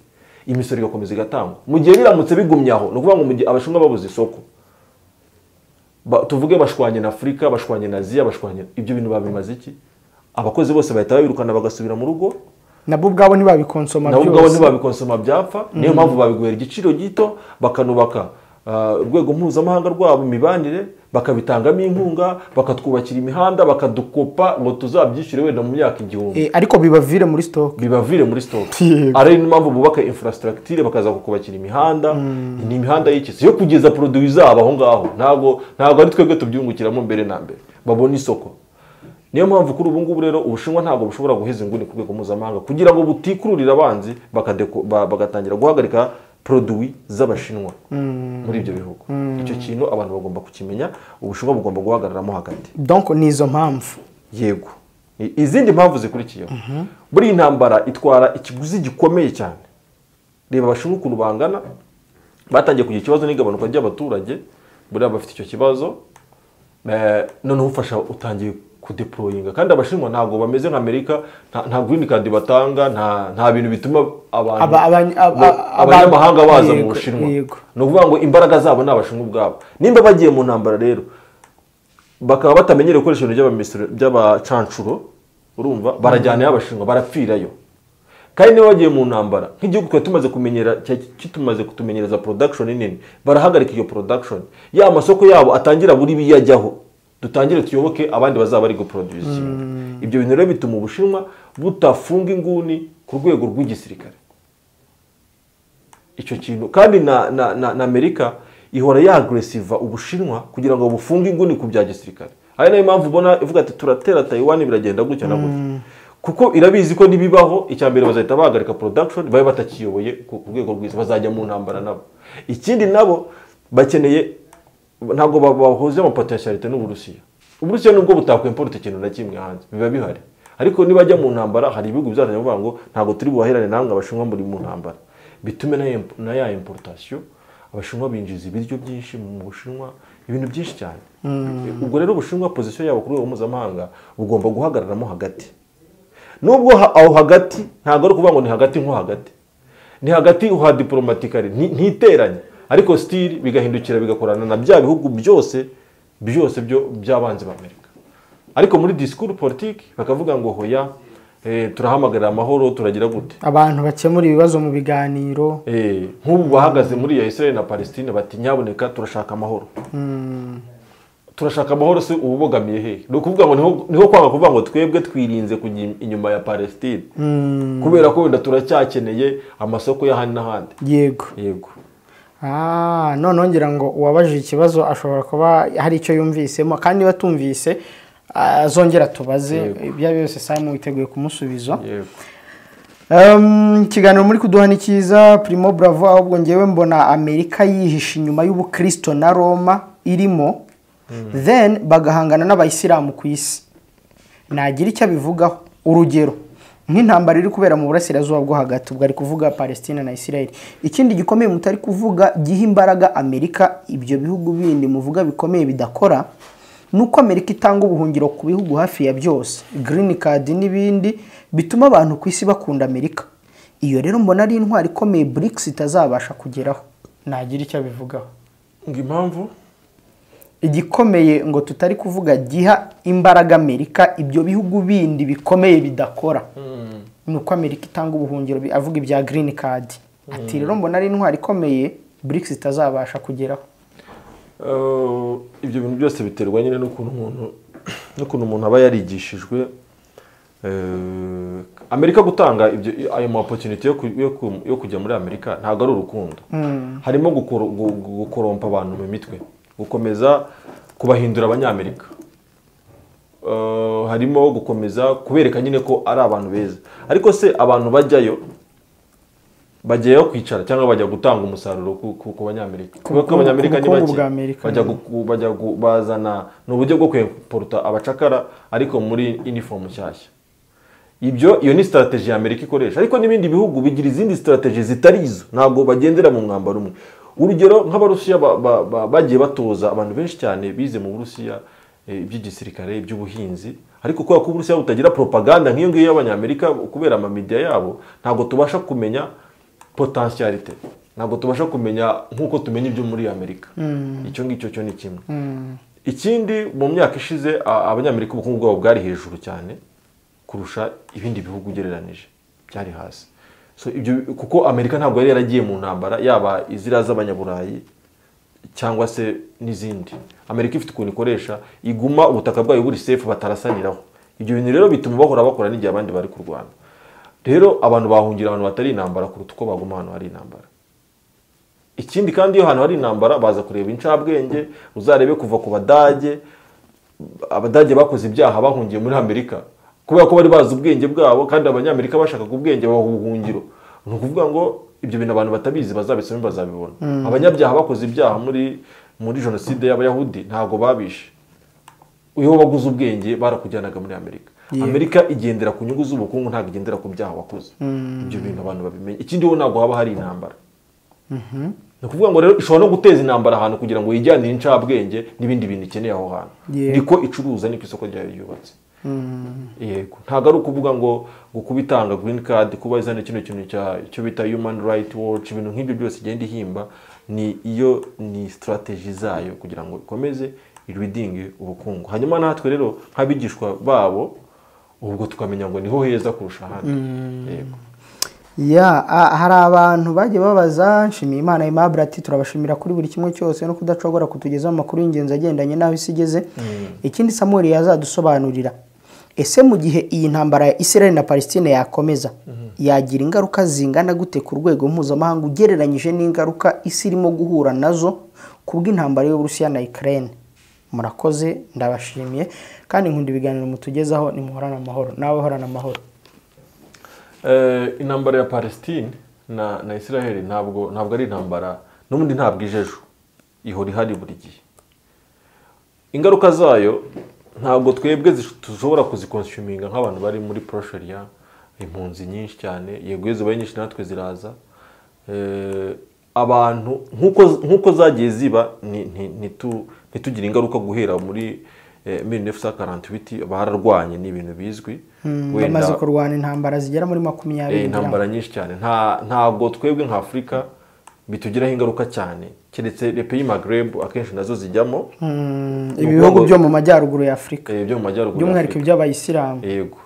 imisoro igakomeza igatangwa mu gihe biramutse bigumye aho ni ukuvuga ngo mu gihe abashinwa babuze isoko ba, tuvuge bashwanye na afurika bashwanye na aziya bashwanye ibyo bintu babimaze iki abakozi bose bahita babirukana bagasubira mu rugo nabo ubwabo ntibabikonsoma nabo ubwabo byose ntibabikonsoma byapfa niyo mpamvu babiguhera igiciro gito bakanubaka ah, urwego mpuzamahanga rwabo imibanire bakabitangamo inkunga bakatwubakira imihanda bakadukopa ngo tuzabyishyure wenda mu myaka igihumbi Eh, ariko bibavire muri sitoke bibavire muri sitoke Yego. ari niyo mpamvu bubaka infrastructure bakaza kukubakira imihanda ni imihanda y'ikisi yo kugeza produit zabo aho ngaho ntabwo ntabwo ari twebwe tubyungukiramo mbere na mbere babona isoko niyo mpamvu kuri ubu ngubu rero ubushinwa ntabwo bushobora guheza inguni ku rwego mpuzamahanga kugira ngo butikururire abanzi bakadeko- ba- bagatangira guhagarika produit z'abashinwa muri ibyo bihugu icyo kintu abantu bagomba kukimenya ubushinwa bugomba guhagararamo hagati donc ni izo mpamvu yego I- izindi mpamvu zikurikiyeho buriya intambara itwara ikiguzi gikomeye cyane reba abashinwa ukuntu bangana batangiye kugira ikibazo n'igabanuka ry'abaturage buriya bafite icyo kibazo Eh, noneho ufasha utangiye kudeployinga kandi abashinwa ntabwo bameze nka amerika nta- nta green card batanga nta- nta bintu bituma abantu Aba- abany- aba- ba- aba- abanyamahanga baza mu yego, bushinwa yego. ni ukuvuga ngo imbaraga zabo ni abashinwa ubwabo nimba bagiye mu ntambara rero bakaba batamenyereye gukoresha ibintu by'abamisiro- by'abacancuro urumva barajyanayo abashinwa barapfirayo kandi niba wagiye mu ntambara nk'igihugu twari tumaze kumenyera cya- kitumaze kutumenyereza production nini barahagarika iyo production ya masoko yabo atangira buri biyajyaho dutangire tuyoboke abandi bazaba bari guproduce ikintu ibyo bintu rero bituma ubushinwa butafunga inguni ku rwego rw'igisirikare icyo kintu kandi na, na, na, na amerika ihora yagresiva ubushinwa kugira ngo bufunge inguni ku bya gisirikare ari nayo mpamvu ubona ivuga ati turatera taiwan biragenda gutya na gutya kuko irabizi ko nibibaho icya mbere bazahita bahagarika production babe batakiyoboye ku ku rwego rwiza bazajya mu ntambara nabo ikindi nabo bakeneye ntabwo ba- bahuza amapotentialite n'uburusiya uburusiya nubwo butakwimporta ikintu na kimwe hanze biba bihari ariko nibajya mu ntambara hari ibihugu bizajya bivuga ngo ntabwo turi buhahirane namwe abashinwa muri mu ntambara bitume na, imp- na ya importation abashinwa binjiza ibiryo byinshi mu bushinwa ibintu byinshi cyane ubwo rero ubushinwa position yabo ku rwego mpuzamahanga bugomba guhagararamo hagati nubwo ha- aho hagati ntabwo ari ukuvuga ngo ni hagati nko hagati ni hagati ha diporomatikari ntiteranye ariko sitiri bigahindukira bigakorana na bya bihugu byose byose byo by'abanzi b'amerika ariko muri disikuru politiki bakavuga ngo hoya eh, turahamagarira amahoro turagira gute abantu bakemura ibibazo mu biganiro Eh, nk'ubu bahagaze muri ya israel na palestine bati nyaboneka turashaka amahoro turashaka amahoro se uba ubogamiye hehe ni ukuvuga ngo niho- niho kwanga kuvuga ngo twebwe twirinze kujya inyuma ya palestine kubera ko wenda turacyakeneye amasoko y'ahandi n'ahandi yego yego Ah, noneho ngira ngo uwabajije ikibazo ashobora kuba hari icyo yumvisemo kandi niba atumvise azongera atubaze ibyo ari byo byose samu witeguye kumusubiza yego Em, ikiganiro muri kuduha ni cyiza primo bravo ahubwo ngewe mbona amerika yihisha inyuma y'ubukristo na roma irimo then bagahangana n'abayisilamu ku isi nagira icyo abivugaho urugero nk'intambara iri kubera mu burasirazuba bwo hagati ubwo ari kuvuga palestina na israel ikindi gikomeye mutari kuvuga giha imbaraga amerika ibyo bihugu bindi muvuga bikomeye bidakora ni uko amerika itanga ubuhungiro ku bihugu hafi ya byose green card n'ibindi bituma abantu ku isi bakunda amerika iyo rero mbona ari intwari ikomeye brics itazabasha kugeraho nagira icyo abivugaho ngo impamvu igikomeye ngo tutari kuvuga giha imbaraga amerika ibyo bihugu bindi bikomeye bidakora ni uko amerika itanga ubuhungiro bi- avuga ibya green card ati rero mbona ari intwari ikomeye brics itazabasha kugeraho Eh, ibyo bintu byose biterwa nyine n'ukuntu umuntu n'ukuntu umuntu aba yarigishijwe Eh, amerika gutanga ibyo ayo ma opportunity yo, ku- yo, ku- yo kujya muri amerika ntabwo ari urukundo harimo gukoro- gu- gu- gukorompa abantu mu mitwe gukomeza kubahindura abanyamerika Eh, harimo gukomeza kubereka nyine ko ari abantu beza ariko se abantu bajyayo bajyayo kwicara cyangwa bajya gutanga umusaruro ku, ku, ku banyamerika Ku kubera ko bukungu- abanyamerika ku ni bukungu bake bwa Amerika, bajya mm. gu- bajya gu- bazana ni uburyo bwo kwemporuta abacakara ariko muri inifomu nshyashya ibyo iyo ni sitarateji ya amerika ikoresha ariko n'ibindi bihugu bigira izindi sitarateji zitari izo ntabwo bagendera mu mwambaro umwe urugero nk'abarusiya ba- ba- ba- bagiye batoza abantu benshi cyane bize mu burusiya eh, iby'igisirikare iby'ubuhinzi ariko kubera ko uburusiya butagira propaganda nk'iyo ngiyo y'abanyamerika kubera amamidiya yabo ntabwo tubasha kumenya potentialite ntabwo tubasha kumenya nk'uko tumenya ibyo muri amerika icyo ngicyo cyo ni kimwe ikindi mu myaka ishize a- abanyamerika ubukungu bwabo bwari hejuru cyane kurusha ibindi bihugu ugereranije byari hasi so ibyo kuko amerika ntabwo yari yaragiye mu ntambara yaba iziriya z'abanyaburayi cyangwa se n'izindi amerika ifite ukuntu ikoresha iguma ubutaka bwayo buri sefu batarasaniraho ibyo bintu rero bituma bahora bakora n'igihe abandi bari kurwana rero abantu bahungira ahantu hatari intambara kuruta uko baguma ahantu hari intambara ikindi kandi iyo ahantu hari intambara baza kureba incabwenge uzarebe kuva ku badage abadage bakoze ibyaha bahungiye muri amerika kubera ko bari bazi ubwenge bwabo kandi abanyamerika bashakaga ubwenge babaha ubuhungiro ni ukuvuga ngo ibyo bintu abantu batabizi bazabisome bazabibona abanyabyaha bakoze ibyaha muri muri jenoside y'abayahudi ntabwo babishe iyo baguze ubwenge barakujyanaga muri amerika amerika igendera ku nyungu z'ubukungu ntabwo igendera ku byaha wakoze ibyo bintu abantu babimenye ikindi ho ntabwo haba hari intambara ni ukuvuga ngo rero ishobora no guteza intambara ahantu kugira ngo yijyanire incabwenge n'ibindi bintu ikeneye aho hantu Yego. niko icuruza niko isoko ryayo ryubatse yego ntabwo ari ukuvuga ngo ngo kuba itanga green card kuba izana kino kintu cya- cyo bita human right watch ibintu nk'ibyo byose igenda ihimba ni iyo ni strategy zayo kugira ngo ikomeze iridinge ubukungu hanyuma natwe rero nk'abigishwa babo ubwo tukamenya ngo niho heza kurusha ahandi yego ya a- hari abantu bagiye babaza nshimiye imana aimable ati turabashimira kuri buri kimwe cyose no kudacogora kutugezaho amakuru y'ingenzi agendanye n'aho isi igeze ikindi samuel yazadusobanurira ese mu gihe iyi ntambara ya israel na palestine yakomeza yagira ingaruka zingana gute ku rwego mpuzamahanga ugereranyije n'ingaruka isi irimo guhura nazo ku bw'intambara y'uburusiya na ukraine murakoze ndabashimiye kandi nkunda ibiganiro mutugezaho nimuhorane amahoro nawe horana amahoro Eh, intambara ya palestine na na israel ntabwo ntabwo ari intambara n'ubundi ntabwo ijejo ihora ihari buri gihe ingaruka zayo ntabwo twebwe zish- dushobora kuzikonshuminga nk'abantu bari muri prosheria impunzi nyinshi cyane yego iyo zibaye nyinshi natwe ziraza Eh, abantu nk'uko nk'uko zagiye ziba ni- ni- ntitu- ntitugire ingaruka guhera muri mille neuf cent quarante huit bararwanye ni ibintu bizwi Wenda- bamaze kurwana intambara zigera muri Eh, makumyabiri ngira ngo. intambara nyinshi cyane nta ntabwo twebwe nka afurika bitugiraho ingaruka cyane keretse lepe y'amagreb akenshi nazo zijyamo Mm, ibihugu byo mu majyaruguru ya afurika eh, byo mu majyaruguru ya by'umwihariko Afurika. iby'abayisilamu yego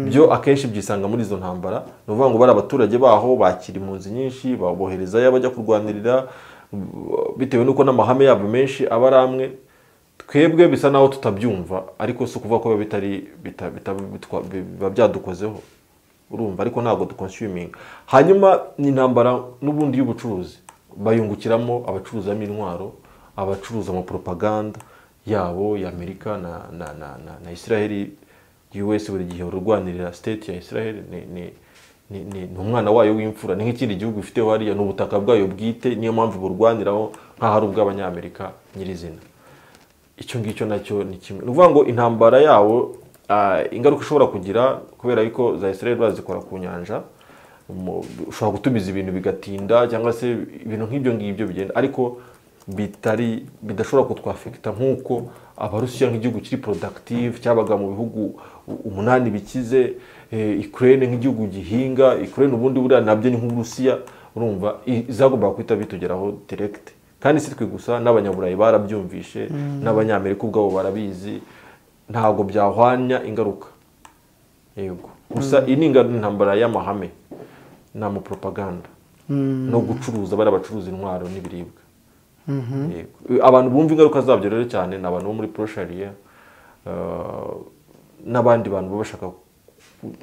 byo akenshi byisanga muri izo ntambara ni ukuvuga ngo bari abaturage baho bakira impunzi nyinshi baboherezayo bajya kurwanirira b- bitewe n'uko n'amahame yabo menshi aba ari amwe twebwe bisa naho tutabyumva ariko si ukuvuga ko biba bitari bita- bita- bitwa- biba byadukozeho urumva ariko ntabwo dukonsuming hanyuma ni intambara n'ubundi y'ubucuruzi bayungukiramo abacuruzamo intwaro abacuruza amapropaganda yabo ya amerika na, na, na, na, na israheli us buri gihe ururwanirira state ya israheli ni, ni, ni, ni, ni umwana wayo w'imfura ni nk'ikindi gihugu ifiteho hariya ni ubutaka bwayo bwite niyo mpamvu burwaniraho nk'aho ari ubw'abanyamerika nyirizina icyo ngicyo nacyo ni kimwe ni ukuvuga ngo intambara yawo ah, ingaruka ishobora kugira kubera yuko za israel bazikora ku nyanja mu- ushobora gutumiza ibintu bigatinda cyangwa se ibintu nk'ibyo ngibyo bigenda ariko bitari bidashobora kutwafekita nk'uko abarusiya nk'igihugu kiri productive cyabaga mu bihugu u- umunani bikize eh, ukraine nk'igihugu gihinga ukraine ubundi buriya nabyo ni nk'uburusiya urumva i- zagombaga guhita bitugeraho direct kandi si twe gusa n'abanyaburayi barabyumvishe n'abanyamerika ubwabo barabizi ntabwo byahwanya ingaruka yego gusa iyi ni inga- intambara y'amahame ni amapropaganda no gucuruza bari abacuruza intwaro n'ibiribwa Yego. abantu bumva ingaruka zabyo rero cyane ni abantu bo muri proshariya n'abandi bantu baba bashaka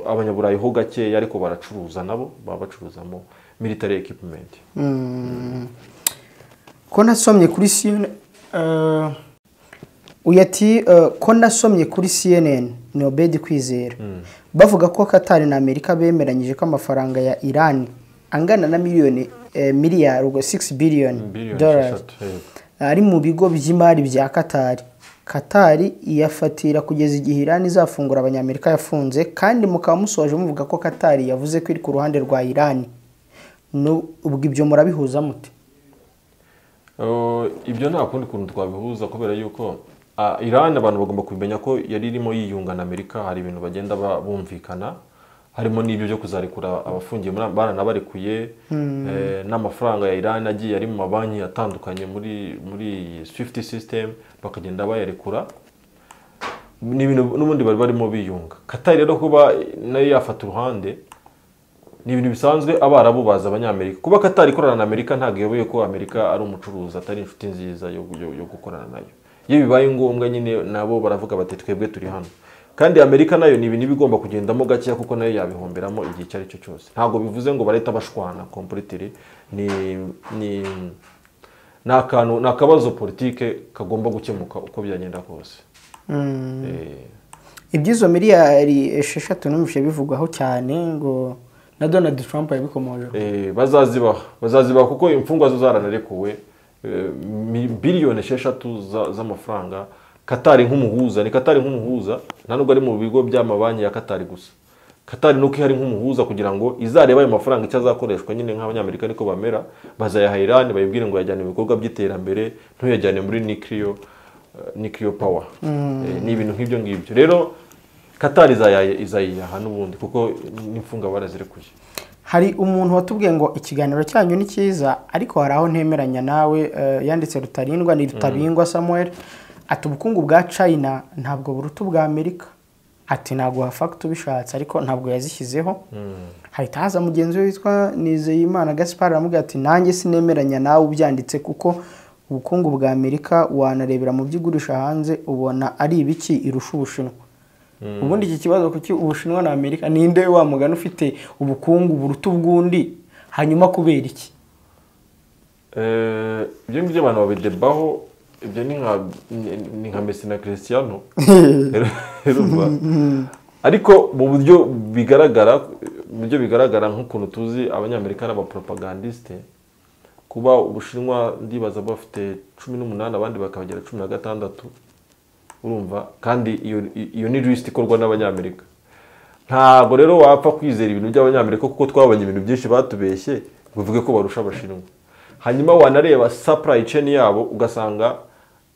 abanyaburayi ho gakeya ariko baracuruza nabo baba bacuruzamo military equipment Mm. ko nasomye kuri CNN eh, uyu ati eh, ko nasomye kuri CNN ni Obedi Kwizera bavuga ko Qatar na Amerika bemeranyije ko amafaranga ya Iran angana na miliyoni eh, miliyari ubwo 6 billion Billion dollars esheshatu, yego. ari mu bigo by'imari bya Qatar Qatar iyafatira kugeza igihe Iran izafungura abanyamerika yafunze kandi mukaba musoje muvuga ko Qatar yavuze ko iri ku ruhande rwa Iran Nu- ubwo ibyo murabihuza mute Uh, ibyo nta kundi kuntu twabihuza kubera yuko ah, Iran abantu bagomba kubimenya ko yari irimo yiyunga na Amerika hari ibintu bagenda ba- bumvikana harimo n'ibyo byo kuzarekura abafungiye muri baranabarekuye eh, n'amafaranga ya Iran agiye ari mu mabanki atandukanye muri muri Swift system bakagenda bayarekura ni ibintu n'ubundi bari barimo biyunga Qatar rero kuba nayo yafata uruhande ni ibintu bisanzwe abarabu baza abanyamerika kuba katari ikorana na amerika ntabwo iyoboye ko amerika ari umucuruzi atari inshuti nziza yo, yo, yo gukorana nayo iyo bibaye ngombwa nyine nabo baravuga bati twebwe turi hano kandi amerika nayo ni ibintu iba igomba kugendamo gakeya kuko nayo yabihomberamo igihe icyo ari cyo cyose ntabwo bivuze ngo barahita bashwana kompuritiri ni ni ni akantu ni akabazo politike kagomba gukemuka uko byagenda kose Eh, iby'izo miliyari esheshatu numvise bivugwaho cyane ngo na donald trump yabikomoje Eh, bazazibaha bazazibaha kuko imfungwa zo zaranarekuwe eh, mi- biliyoni esheshatu za- z'amafaranga katari nk'umuhuza ni katari nk'umuhuza nta nubwo ari mu bigo by'amabanki ya katari gusa katari nuko ihari nk'umuhuza kugira ngo izarebe ayo mafaranga icyo azakoreshwa nyine nk'abanyamerika niko bamera bazayaha irani bayibwire ngo yajyane mu bikorwa by'iterambere ntuyajyane muri nikiriyo nikiriyo pawa ni ibintu nk'ibyo ngibyo rero katari izaya- izayiyaha n'ubundi kuko n'imfunga barazirekuye hari umuntu watubwiye ngo ikiganiro cyanyu ni cyiza ariko hari aho ntemeranya nawe eh, yanditse rutarindwa ni rutabingwa samuel ati ubukungu bwa china ntabwo buruta ubwa amerika ati ntabwo wafata ubishatse ariko ntabwo yazishyizeho hahita haza mugenzi we witwa nizeyimana gaspar aramubwira ati nanjye sinemeranya nawe ubyanditse kuko ubukungu bwa amerika wanarebera mu byo igurisha hanze ubona ari ibiki irusha ubushinwa ubundi iki kibazo kuki ubushinwa na amerika ninde wa mugani ufite ubukungu buruta ubw'undi hanyuma kubera iki Eh, ibyo ngibyo abantu babidebaho ibyo ni nka ni- ni nka Messi na christiano Rero urumva. ariko mu buryo bigaragara mu buryo bigaragara nk'ukuntu tuzi abanyamerika n'abaporopagandisite kuba ubushinwa ndibaza bafite cumi n'umunani abandi bakabagera cumi na gatandatu urumva kandi iyo iyo ni lisiti ikorwa n'abanyamerika ntabwo rero wapfa kwizera ibintu by'abanyamerika kuko twabonye ibintu byinshi batubeshye ngo uvuge ko barusha abashinwa hanyuma wanareba supply chain yabo ugasanga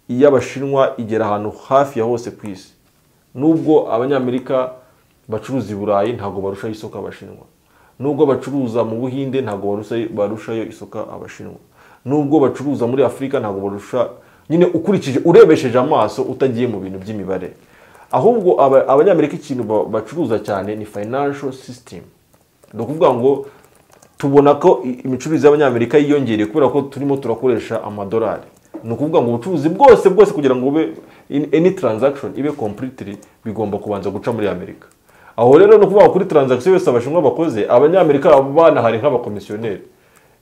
iy'abashinwa igera ahantu hafi ya hose ku isi nubwo abanyamerika bacuruza i burayi ntabwo barushaho isoko abashinwa nubwo bacuruza mu buhinde ntabwo barusha- barushayo isoko abashinwa nubwo bacuruza muri afurika ntabwo barusha nyine ukurikije urebesheje amaso utagiye mu bintu by'imibare ahubwo aba- abanyamerika ikintu ba- bacuruza cyane ni financial system ni ukuvuga ngo tubona ko i- imicururize y'abanyamerika yiyongereye kubera ko turimo turakoresha amadolari ni ukuvuga ngo ubucuruzi bwose bwose kugira ngo ube in- any transaction ibe completely bigomba kubanza guca muri amerika aho rero ni ukuvuga ngo kuri transaction yose abashinwa bakoze abanyamerika baba banahari nk'abakomisiyoneri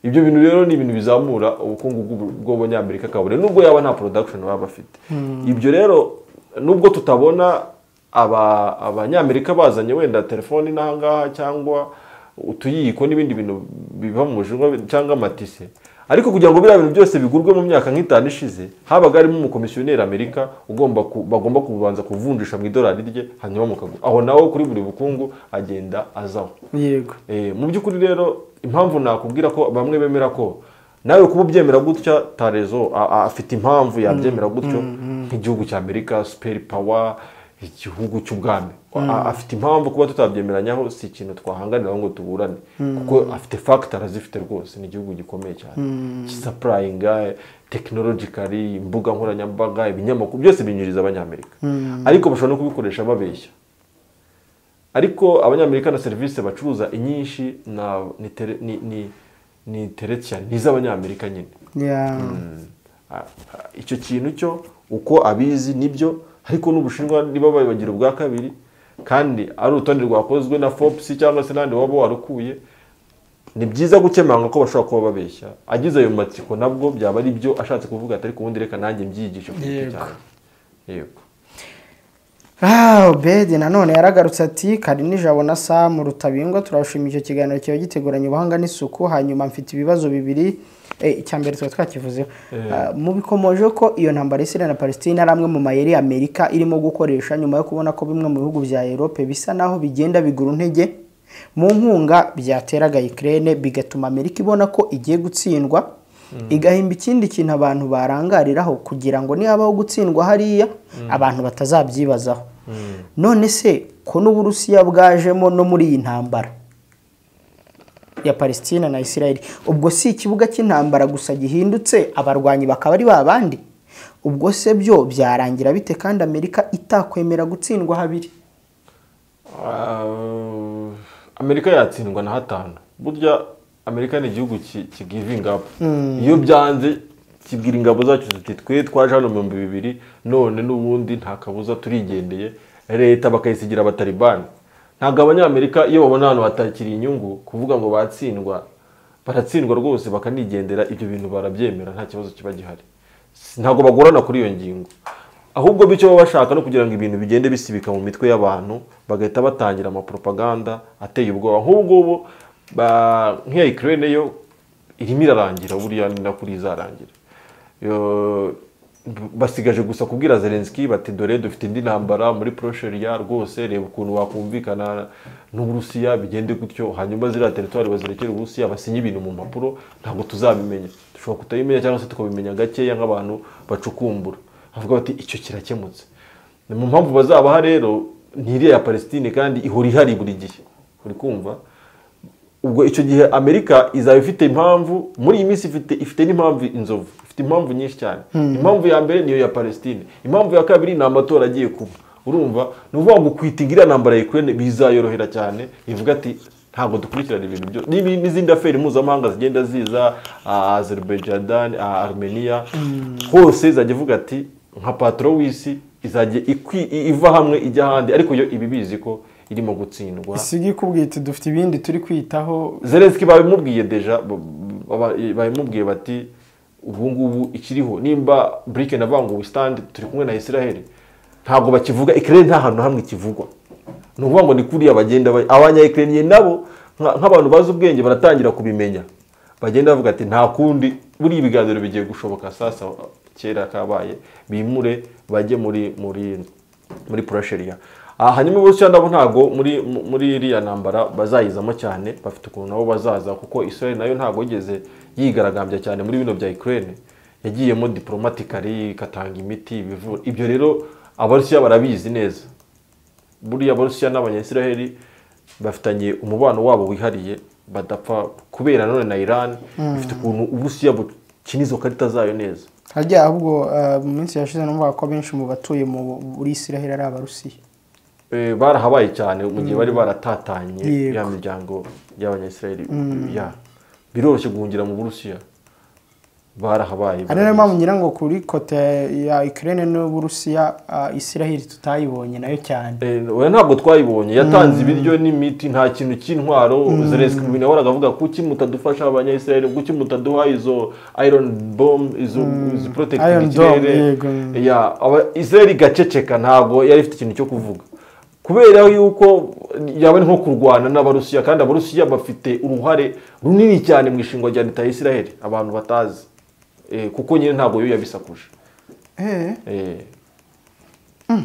ibyo bintu rero ni ibintu bizamura ubukungu bw'ubu- bw'abanyamerika kabure nubwo yaba nta production baba bafite ibyo rero nubwo tutabona aba abanyamerika bazanye wenda telefoni n'ahangaha cyangwa utuyiko n'ibindi bintu biva mu bushinwa cyangwa amatise ariko kugira ngo biriya bintu byose bigurwe mu myaka nk'itanu ishize habaga harimo umukomisiyoneri amerika ugomba ku- bagomba kubanza kuvunjisha mu idolari rye hanyuma mukagura aho nawe kuri buri bukungu agenda azaho yego Eh, mu by'ukuri rero impamvu nakubwira ko bamwe bemera ko nawe kuba ubyemera gutya tarezo a- a- afite impamvu yabyemera gutyo nk'igihugu cya amerika superi pawa igihugu cy'ubwami A- afite impamvu kuba tutabyemeranyaho si ikintu twahanganiraho ngo tuburane kuko afite fagitari azifite rwose ni igihugu gikomeye cyane gisapurayinga tekinolojikari imbuga nkoranyambaga ibinyamakuru byose binyuriza abanyamerika ariko bashobora no kubikoresha babeshya ariko abanyamerika na serivisi bacuruza inyinshi na ni tere- ni ni ni teretiya ni iz'abanyamerika nyine Ya. Ah, ah, icyo kintu cyo uko abizi nibyo ariko n'ubushinwa niba babibagira ubwa kabiri kandi ari urutonde rwakozwe na fopusi cyangwa se n'ahandi waba warukuye ni byiza gukemanga ko bashobora kuba babeshya agize ayo matsiko nabwo byaba ari byo ashatse kuvuga ati ariko ubundi reka nanjye mbyigishe ku giti Yego. cyanjye yego Ah, Obedi nanone yaragarutse ati kari nijabo na Sam Rutabingwa turabashimira icyo kiganiro kiba giteguranye ubuhanga n'isuku hanyuma mfite ibibazo bibiri eh, icya mbere tuba twakivuzeho Ah, mu bikomojeho ko iyo ntambara y'Israel na Palestine ari amwe mu mayeri Amerika irimo gukoresha nyuma yo kubona ko bimwe mu bihugu bya Europe bisa naho bigenda bigura intege mu nkunga byateraga Ukraine bigatuma Amerika ibona ko igiye gutsindwa igahimba ikindi kintu abantu barangariraho kugira ngo nihabaho gutsindwa hariya abantu batazabyibazaho none se ko n'uburusiya bwajemo no muri iyi ntambara ya palestina na israel ubwo si ikibuga cy'intambara gusa gihindutse abarwanyi bakaba ari ba bandi ubwo se byo byarangira bite kandi amerika itakwemera gutsindwa habiri Ah, amerika yatsindwa na hatanu burya amerika ni igihugu ki- kigivinga up iyo byanze kibwira ingabo zacyo ziti twe twaje hano mu bihumbi bibiri none n'ubundi nta kabuza turigendeye leta bakayisigira abatalibani ntabwo abanyamerika iyo babona ahantu hatakiri inyungu kuvuga ngo batsindwa baratsindwa rwose bakanigendera ibyo bintu barabyemera nta kibazo kiba gihari Si- ntabwo bagorana kuri iyo ngingo ahubwo bityo baba bashaka no kugira ngo ibintu bigende bisibika mu mitwe y'abantu bagahita batangira amapropaganda ateye ubwoba nk'ubu ngubu ba- nk'iya ikirere yo irimo irarangira buriya ni nakuri izarangira Yo- b- basigaje gusa kubwira zelenski bati dore dufite indi ntambara muri prosheria rwose reba ukuntu wakumvikana n'uburusiya bigende gutyo hanyuma ziriya teritwari bazirekere uburusiya basinye ibintu mu mpapuro ntabwo tuzabimenya dushobora kutabimenya cyangwa se tukabimenya gakeya nk'abantu bacukumbura avuga bati icyo kirakemutse ni mu mpamvu bazabaha rero ni iriya ya palestine kandi ihora ihari buri gihe uri kumva ubwo icyo gihe amerika izaba ifite impamvu muri iyi minsi ifite ifite n'impamvu inzovu ifite impamvu nyinshi cyane impamvu ya mbere niyo ya palestine impamvu ya kabiri ni amatora agiye kuba urumva ni ukuvuga ngo kwitinga iriya ntambara yikurene bizayorohera cyane ivuga ati ntabwo dukurikirana ibintu byo n'ibi- n'izindi aferi mpuzamahanga zigenda ziza ah, azerbaijan ah, armenia hose izajya ivuga ati nka patro w'isi izajya ikwi- i- iva hamwe ijya ahandi ariko yo iba ibizi ko irimo gutsindwa isigi ikubwiye iti dufite ibindi turi kwitaho zelenski babimubwiye deja b- b- baba- babimubwiye bati ubu ngubu ikiriho nimba burike navanguwe stand turi kumwe na israel ntabwo bakivuga ikirere nta hantu na hamwe kivugwa ni ukuvuga ngo ni kuriya bagenda ba- abanyayikereniye nabo nka- nk'abantu bazi ubwenge baratangira kubimenya bagenda bavuga ati nta kundi buriya ibiganiro bigiye gushoboka sasa kera kabaye bimure bajye muri muri muri purasheriya aha hanyuma uburusiya nabo ntabwo muri mu- muri iriya ntambara bazayizamo cyane bafite ukuntu nabo bazaza kuko israel nayo ntabwo yigeze yigaragambya cyane muri bino bya ukraine yagiyemo diporomatikari igatanga imiti ibivura ibyo rero abarusiya barabizi neza buriya abarusiya n'abanyayisiraheli bafitanye umubano wabo wihariye badapfa kubera nanone na iran ifite ukuntu uburusiya bukina izo karita zayo neza hajya ahubwo ah, mu minsi yashize numva ko benshi mu batuye mu- muri israheli ari abarusiya Eh, barahabaye cyane mu gihe bari baratatanye Yego. ya miryango y'abanyayisiraheli ya biroroshye guhungira mu burusiya barahabaye ari nayo mpamvu ngira ngo kuri kote ya Ukraine n'Uburusiya ah, Israel tutayibonye nayo cyane Eh, oya ntabwo twayibonye yatanze ibiryo n'imiti nta kintu cy'intwaro zelenski mu bintu yahoraga avuga kuki mutadufasha abanyayisiraheli kuki mutaduha izo iron bomb izo izi protecting Iron dome, yego. ya aba- israel igaceceka ntabwo yari ifite ikintu cyo kuvuga kubera yuko yaba ari nko kurwana n'abarusiya kandi abarusiya bafite uruhare runini cyane mu ishingwa rya leta ya israel abantu batazi Eh, kuko nyine ntabwo yo yabisakuje Eh, Eh,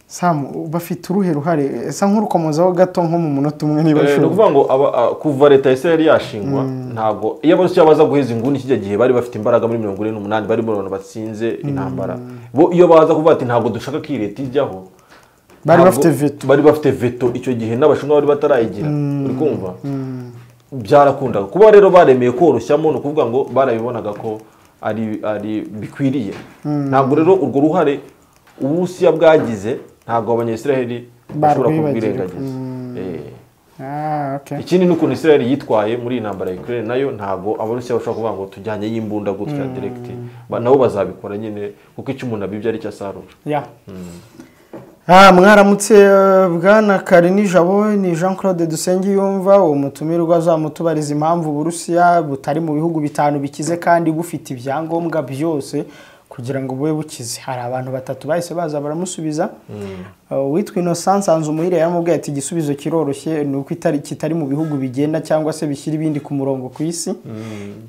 Sam bafite uruhe ruhare esa nk'urukomozaho gato nko mu munota umwe niba Eh, ni ushobora ukuvuga ngo aba- a- kuva leta ya Israel yashingwa ntabwo iyo abarusiya baza guheza inguni kijya gihe bari bafite imbaraga muri mirongo ine n'umunani bari mu bantu batsinze intambara bo iyo baza kuvuga ati ntabwo dushaka ko iyi leta ijyaho Bari ntabwo- bafite veto. bari bafite veto icyo gihe n'abashinwa bari batarayigira uri kumva byarakundaga kuba rero baremeye koroshyamo ni ukuvuga ngo barabibonaga ko ari ari bikwiriye ntabwo rero urwo ruhare uburusiya bwagize ntabwo abanyayisiraheli bashobora Barwibagiwe. kubwirengagiza Eh. Ah, okay. ikindi ni ukuntu israel yitwaye muri iyi ntambara ya ukraine nayo ntabwo abarusiya bashobora kuvuga ngo tujyanye y'imbunda gutya direkiti Ba- nabo bazabikora nyine kuko icyo umuntu abibye ari cyo asarura Ya. Ah, mwaramutse eh, bwana Karinijabo ni Jean Claude Dusengiyumva uwo mutumirwa azamutubariza impamvu Uburusiya butari mu bihugu bitanu bikize kandi bufite ibyangombwa byose kugira ngo bube bukize hari abantu batatu bahise baza baramusubiza Uh, uwitwa Innocence Nzumuhire yaramubwiye ati igisubizo kiroroshye ni uko itari kitari mu bihugu bigenda cyangwa se bishyira ibindi ku murongo ku isi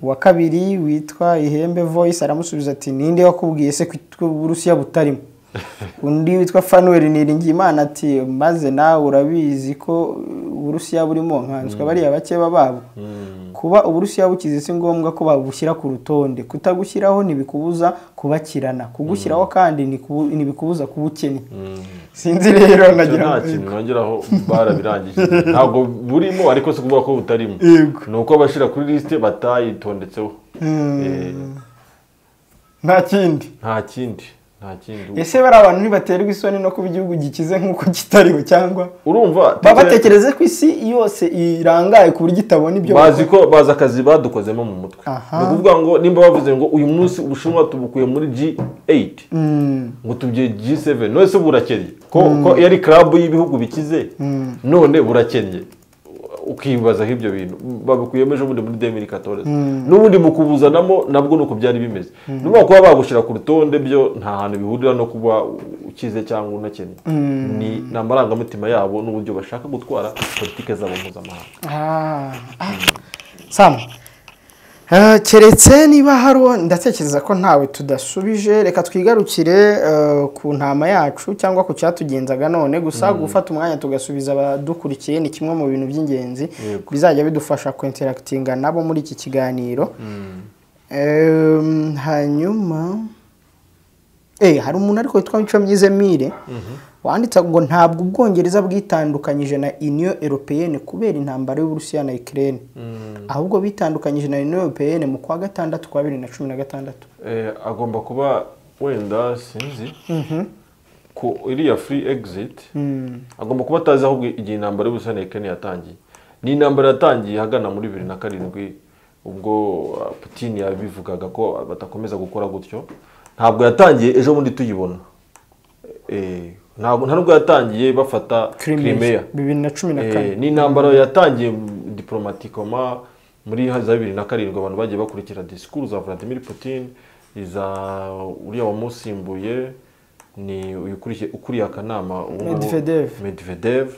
uwa kabiri witwa Ihembe Voice aramusubiza ati ninde wakubwiye se ko Uburusiya butarimo undi witwa fanuel niringiyimana ati maze nawe urabizi ko uburusiya burimo nkanswe bariya bakeba babo kuba uburusiya bukize si ngombwa ko babushyira ku rutonde kutagushyiraho ntibikubuza kubakirana kugushyiraho kandi ntiku- ntibikubuza kuba ukennye sinzi rero Icyo nagira nta ngo- kintu nongeraho barabirangije ntabwo burimo ariko si ukuvuga ko butarimo Yego. ni uko abashyira kuri lisite batayitondetseho Eh, nta kindi nta kindi nta kindi ese bari abantu ntibaterwa isoni no kuba igihugu gikize nk'uko kitariho cyangwa urumva baba batekereze ko isi yose irangaye ku buryo itabona ibyo bazi ko bazi akazi badukozemo mu mutwe Aha. ni ukuvuga ngo nimba bavuze ngo uyu munsi ubushinwa tubukuye muri G8 ngo tubye G7 none se burakennye ko ko yari club y'ibihugu bikize none burakennye ukibazaho ibyo bintu babikuyemo ejo bundi muri demiri katoreze n'ubundi mu kubuzanamo nabwo ni uko byari bimeze niba kuba bagushyira ku rutonde byo nta hantu bihurira no kuba ukize cyangwa unakennye ni ni amarangamutima yabo n'uburyo bashaka gutwara politike zabo mpuzamahanga Ah, ah. Sam Eh, keretse niba hari uwo ndatekereza ko ntawe tudasubije reka twigarukire eh, ku ntama yacu cyangwa ku cyatugenzaga none gusa gufata umwanya tugasubiza abadukurikiye ni kimwe mu bintu by'ingenzi bizajya bidufasha kwinterakitinga nabo muri iki kiganiro Em, hanyuma Eh, hari umuntu ariko witwa Micomyize Mire wanditse ngo ntabwo Ubwongereza bwitandukanyije na Union Européenne kubera intambara y'Uburusiya na Ukraine ahubwo bitandukanyije na Union Européenne mu kwa gatandatu kwa bibiri na cumi na gatandatu Eh, agomba kuba wenda sinzi ku iriya free exit agomba kuba atazi aho igihe intambara y'ubusane Kenya yatangiye ni intambara yatangiye ahagana muri bibiri na karindwi ubwo uh, Putin yabivugaga ko batakomeza gukora gutyo ntabwo yatangiye ejo bundi tuyibona Eh, ntabwo nta nubwo yatangiye bafata Crimea bibiri na cumi na kane Eh, ni intambara yatangiye mu- diplomatikoma muri za bibiri na karindwi abantu bagiye bakurikira disikuru za Vladimir Putin iza uriya wamusimbuye ni uyu ukuriye- ukuriye akanama ubu ngubu- Medvedev. Medvedev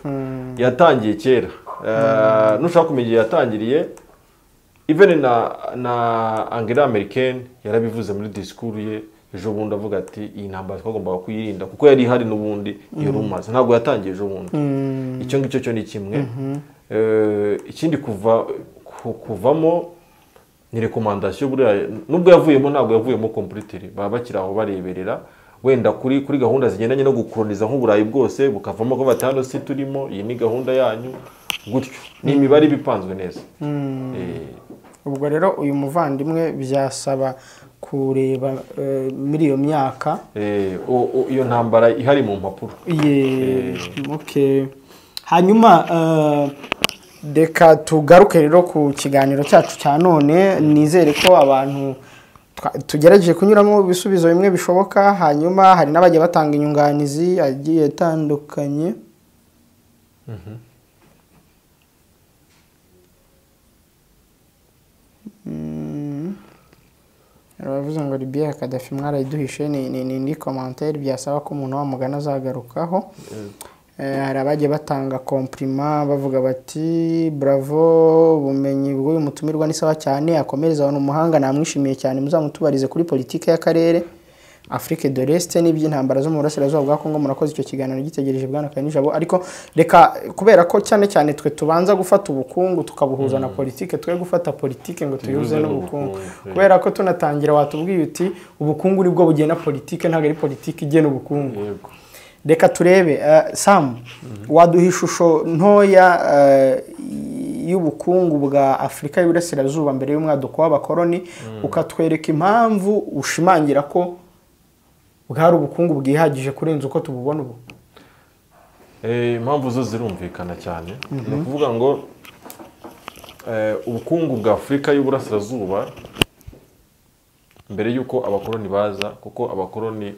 yatangiye kera Eh, nushaka kumenya igihe yatangiriye even na na Angela Merkel yarabivuze muri disikuru ye ejo bundi avuga ati iyi ntambara twagombaga kuyirinda kuko yari ihari n'ubundi yari umaze ntabwo yatangiye ejo bundi icyo ngicyo cyo ni kimwe Eh, ikindi kuva ku- kuvamo ni rekomandasiyo buriya nubwo yavuyemo ntabwo yavuyemo kompuritiri baba bakiri aho bareberera wenda kuri kuri gahunda zigendanye no gukoroniza nk'uburayi bwose bukavamo ko bati hano si turimo iyi ni gahunda yanyu gutyo ni imibare iba ipanzwe neza Eh, ubwo rero uyu muvandimwe byasaba kureba eh, muri iyo myaka eh, o- o- iyo ntambara ihari mu mpapuro ye okay. hanyuma eh, reka tugaruke rero ku kiganiro cyacu cya none nizere ko abantu twa- tugerageje kunyuramo ibisubizo bimwe bishoboka hanyuma hari n'abajya batanga inyunganizi agiye atandukanye Mm. Baravuze ngo Libya Kadafi mwarayiduhishe ni ni ni ni commentaire byasaba ko umuntu wamugana azagarukaho. Eh, hari abagiye batanga komplima bavuga bati bravo ubumenyi bw'uyu mutumirwa ni sawa cyane akomereza abantu umuhanga namwishimiye cyane muzamutubarize kuri politike y'akarere Afrique de l'Est n'iby'intambara zo mu burasirazuba bwa Kongo murakoze icyo kiganiro gitegereje bwana Kanijabo ariko reka kubera ko cyane cyane twe tubanza gufata ubukungu tukabuhuza na politike twe gufata politike ngo tuyihuze Tuyihuze n'ubukungu n'ubukungu, kubera ko tunatangira watubwiye uti ubukungu nibwo bugena politike ntabwo ari politike igena ubukungu yego reka turebe eh, sam waduha ishusho ntoya eh, y'ubukungu bwa afurika y'uburasirazuba mbere y'umwaduko w'abakoloni ukatwereka impamvu ushimangira ko bwari ubukungu bwihagije kurenza uko tububona ubu Eh, impamvu zo zirumvikana cyane ni ukuvuga ngo eh, ubukungu bwa afurika y'uburasirazuba mbere y'uko abakoloni baza kuko abakoloni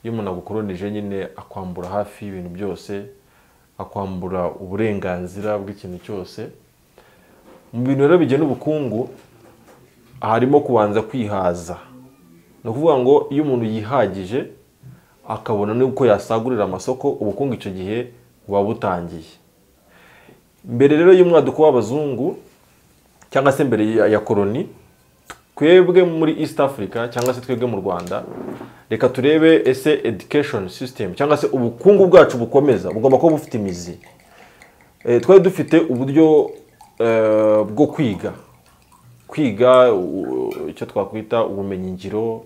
iyo umuntu agukolonije nyine akwambura hafi y'ibintu byose akwambura uburenganzira bw'ikintu cyose mu bintu rero bigena ubukungu harimo kubanza kwihaza ni ukuvuga ngo iyo umuntu yihagije akabona n'uko yasagurira amasoko ubukungu icyo gihe buba butangiye mbere rero y'umwaduko w'abazungu cyangwa se mbere ya, ya koloni twebwe muri east africa cyangwa se twebwe mu rwanda reka turebe ese education system cyangwa se ubukungu bwacu bukomeza bugomba kuba bufite imizi Eh, twari dufite uburyo eh, bwo kwiga kwiga u- icyo twakwita ubumenyingiro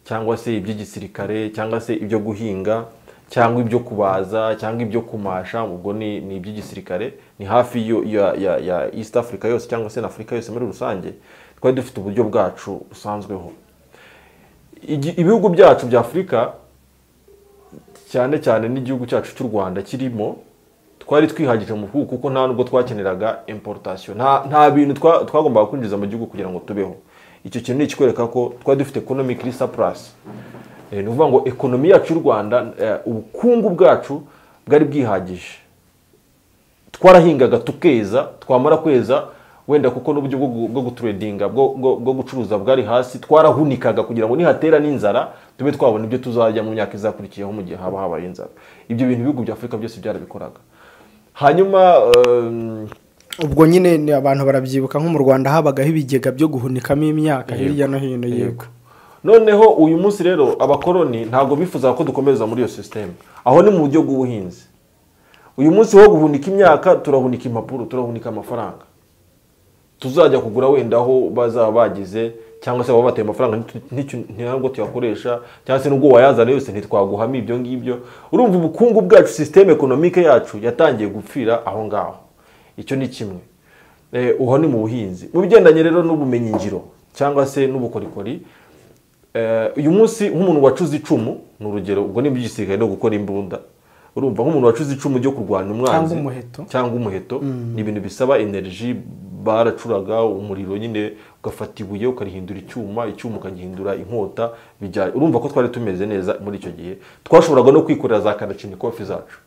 cyangwa se iby'igisirikare cyangwa se ibyo guhinga cyangwa ibyo kubaza cyangwa ibyo kumasha ubwo ni ni iby'igisirikare ni hafi yo- ya, ya, ya east africa yose cyangwa se na afurika yose muri rusange twari dufite uburyo bwacu busanzweho Igi- ibihugu byacu bya afurika cyane cyane n'igihugu cyacu cy'u rwanda kirimo twari twihagije mu bukungu kuko nta nubwo twakeneraga importation nta nta bintu twa- twagombaga kwinjiza mu gihugu kugira ngo tubeho icyo kintu ni ikikwereka ko twari dufite economically surplus Eh, ni ukuvuga ngo ekonomi yacu y'u rwanda eh, ubukungu bwacu bwari bwihagije twarahingaga tukeza twamara kweza wenda kuko n'uburyo bwo gu- bwo guturedinga bwo bwo- bwo gucuruza bwari hasi twarahunikaga kugira ngo nihatera n'inzara tube twabona ibyo tuzarya mu myaka izakurikiyeho mu gihe haba habaye inzara ibyo bintu ibihugu bya afurika byose byarabikoraga hanyuma ehm, ubwo nyine ni abantu barabyibuka nko mu rwanda habagaho ibigega byo guhunikamo imyaka hirya no hino yego noneho uyu munsi rero abakoloni ntabwo bifuzaga ko dukomeza muri iyo sisiteme aho ni mu buryo bw'ubuhinzi uyu munsi wo guhunika imyaka turahunika impapuro turahunika amafaranga tuzajya kugura wenda aho bazaba bagize cyangwa se baba bateye amafaranga ntitu- ntitu- ntabwo tuyakoresha cyangwa se n'ubwo wayazana yose ntitwaguhamo ibyo ngibyo urumva ubukungu bwacu sisiteme ekonomike yacu yatangiye gupfira aho ngaho icyo ni kimwe Eh, uho ni mu buhinzi mu bigendanye rero n'ubumenyingiro cyangwa se n'ubukorikori Eh, uyu munsi nk'umuntu wacuze icumu ni urugero ubwo n'ibyo igisirikare no gukora imbunda urumva nk'umuntu wacuze icumu ryo kurwanya umwanzi Cyangwa umuheto. cyangwa umuheto ni ibintu bisaba energy baracuraga umuriro nyine ugafata ibuye ukarihindura icyuma icyuma ukagihindura inkota bijya urumva ko twari tumeze neza muri icyo gihe twashoboraga no kwikorera za kandacinikofi zacu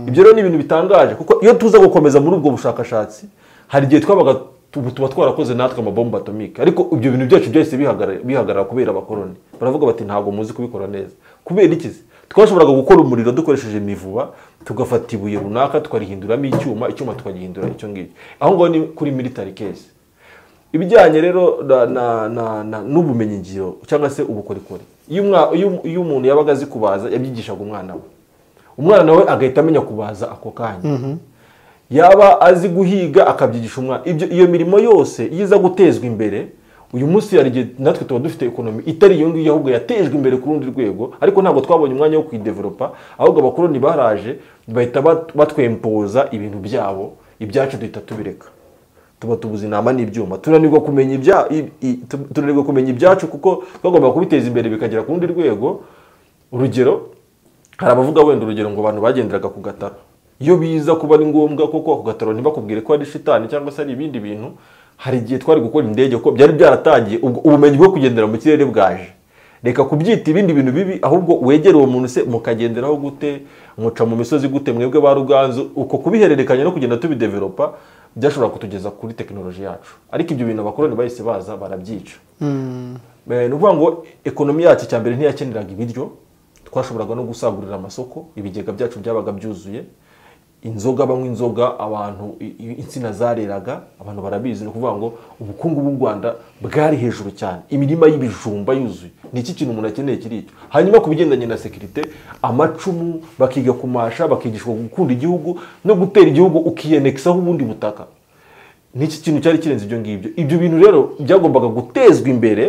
ibyo rero ni ibintu bitangaje kuko iyo tuza gukomeza muri ubwo bushakashatsi hari igihe twabaga tu- tuba twarakoze natwe amabomba atomike ariko ibyo bintu byacu byahise bihagarara- bihagarara kubera abakoroni baravuga bati ntabwo muzi kubikora neza kubera ikizi twashoboraga gukora umuriro dukoresheje imivuba tugafata ibuye runaka tukarihinduramo icyuma icyuma tukagihindura icyo ngicyo aho ngaho ni kuri military case ibijyanye rero na, na, na, na, n'ubumenyingiro cyangwa se ubukorikori iyo, umwa- iyo, iyo umuntu yabaga azi kubaza yabyigishaga umwana we umwana we agahita amenya kubaza ako kanya yaba azi guhiga akabyigisha umwana ibyo iyo mirimo yose iyo iza gutezwa imbere uyu munsi hari igihe natwe tuba dufite ekonomi itari iyo ngiyo ahubwo yatejwe imbere ku rundi rwego ariko ntabwo twabonye umwanya wo kuyideveropa ahubwo abakoroni baraje bahita bat- batwempoza ibintu byabo ibyacu duhita tubireka tuba tubuze inama n'ibyuma tunanirwa kumenya ibya i- i- tu- tunanirwa kumenya ibyacu kuko twagomba kubiteza imbere bikagera ku rundi rwego urugero hari abavuga wenda urugero ngo abantu bagenderaga ku gataro iyo biza kuba ari ngombwa koko ako gataro ntibakubwire ko ari shitani cyangwa se ari ibindi bintu hari igihe twari gukora indege kuko byari byaratangiye ubwo ubumenyi bwo kugendera mu kirere bwaje reka kubyita ibindi bintu bibi ahubwo wegere uwo muntu se mukagenderaho gute muca mu misozi gute mwebwe ba ruganzu uko kubihererekanya no kugenda tubideveropa byashobora kutugeza kuri tekinoloji yacu ariko ibyo bintu abakoroni bahise baza barabyica Eh, ni ukuvuga ngo ekonomi yacu cya mbere ntiyakeneraga ibiryo twashoboraga no gusagurira amasoko ibigega byacu byabaga byuzuye inzoga banywa inzoga abantu i- i- insina zareraga abantu barabizi ni ukuvuga ngo ubukungu bw'u rwanda bwari hejuru cyane imirima y'ibijumba yuzuye ni iki kintu umuntu akeneye kiri icyo hanyuma ku bigendanye na sekirite amacumu bakiga kumasha bakigishwa gukunda igihugu no gutera igihugu ukiyeneksaho ubundi butaka n'iki kintu cyari kirenze ibyo ngibyo ibyo bintu rero byagombaga gutezwa imbere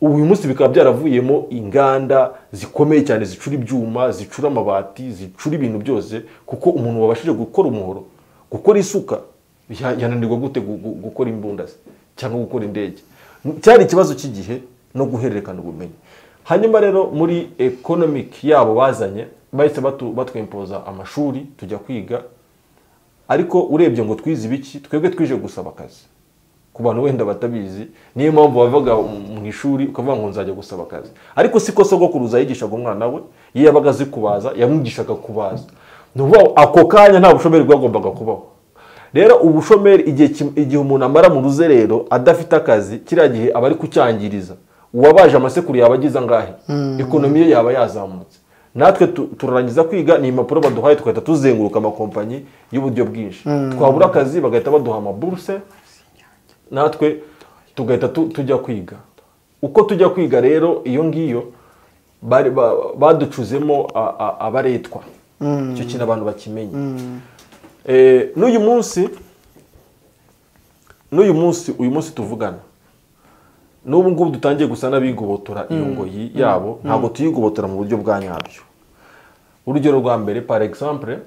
ubu uyu munsi bikaba byaravuyemo inganda zikomeye cyane zicura ibyuma zicura amabati zicura ibintu byose kuko umuntu wabashije gukora umuhoro gukora isuka ya- yananirwa gute gu- gu- gukora imbunda ze cyangwa gukora indege cyari ikibazo cy'igihe no guhererekana ubumenyi hanyuma rero muri economic yabo bazanye bahise batu- batwempoza amashuri tujya kwiga ariko urebye ngo twize ibiki twebwe twije gusaba akazi ku bantu wenda batabizi niyo mpamvu bavaga mu ishuri ukavuga ngo nzajya gusaba akazi ariko si ko sogokuruza yigishaga umwana we iyo yabaga azi kubaza yamwigishaga kubaza ni ukuvuga ngo ako kanya nta bushomeri bwagombaga kubaho rero ubushomeri igihe kim- igihe umuntu amara mu ruzerero adafite akazi kiriya gihe aba ari kucyangiriza uwabaje amasekuru yaba agize angahe ekonomi ye yaba yazamutse natwe tu- turarangiza kwiga ni impapuro baduhaye tugahita tuzenguruka amakompanyi y'uburyo bwinshi twabura akazi bagahita baduha amaburuse natwe tugahita tu- tujya kwiga uko tujya kwiga rero iyo ngiyo bari- ba- baducuzemo a- a- abaretwa icyo kintu abantu bakimenye Eh, n'uyu munsi n'uyu munsi uyu munsi tuvugana n'ubu ngubu dutangiye gusa n'abigobotora iyo ngoyi yabo ntabwo tuyigobotora mu buryo bwa nyabyo urugero rwa mbere par exemple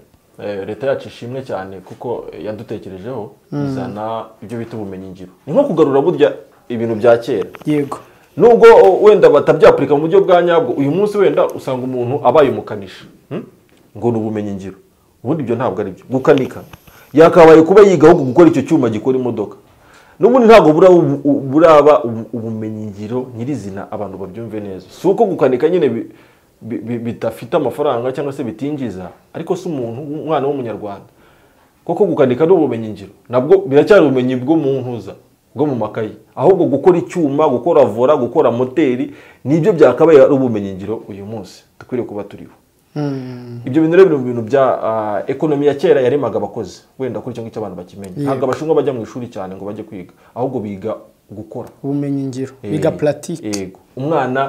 eh, leta yacu ishimwe cyane kuko yadutekerejeho izana ibyo bita ubumenyingiro ni nko kugarura burya ibintu bya kera yego nubwo o, wenda batabyapurika mu buryo bwa nyabwo uyu munsi wenda usanga umuntu abaye umukanishi hmm? ngo ni ubumenyingiro ubundi ibyo ntabwo ari byo gukanika yakabaye kuba yiga ahubwo gukora icyo cyuma gikora imodoka n'ubundi ntabwo buraba ubu- ubu- buraba ubu- ubumenyingiro nyirizina abantu babyumve neza si uko gukanika nyine bi- bi- bi- bidafite amafaranga cyangwa se bitinjiza ariko si umuntu umwana w'umunyarwanda koko gukanika ni ubumenyingiro nabwo biracyari ubumenyi bwo mu ntuza bwo mu makayi ahubwo gukora icyuma gukora vora gukora moteri nibyo byakabaye ari ubumenyingiro uyu munsi dukwiriye kuba turiho ibyo bintu rero biri mu bintu bya ah, ekonomi ya kera yaremaga abakozi wenda kuri icyo ngicyo abantu bakimenya ntabwo abashinwa bajya mu ishuri cyane ngo bajye kwiga ahubwo biga gukora ubumenyi ngiro biga Eh, puratike yego umwana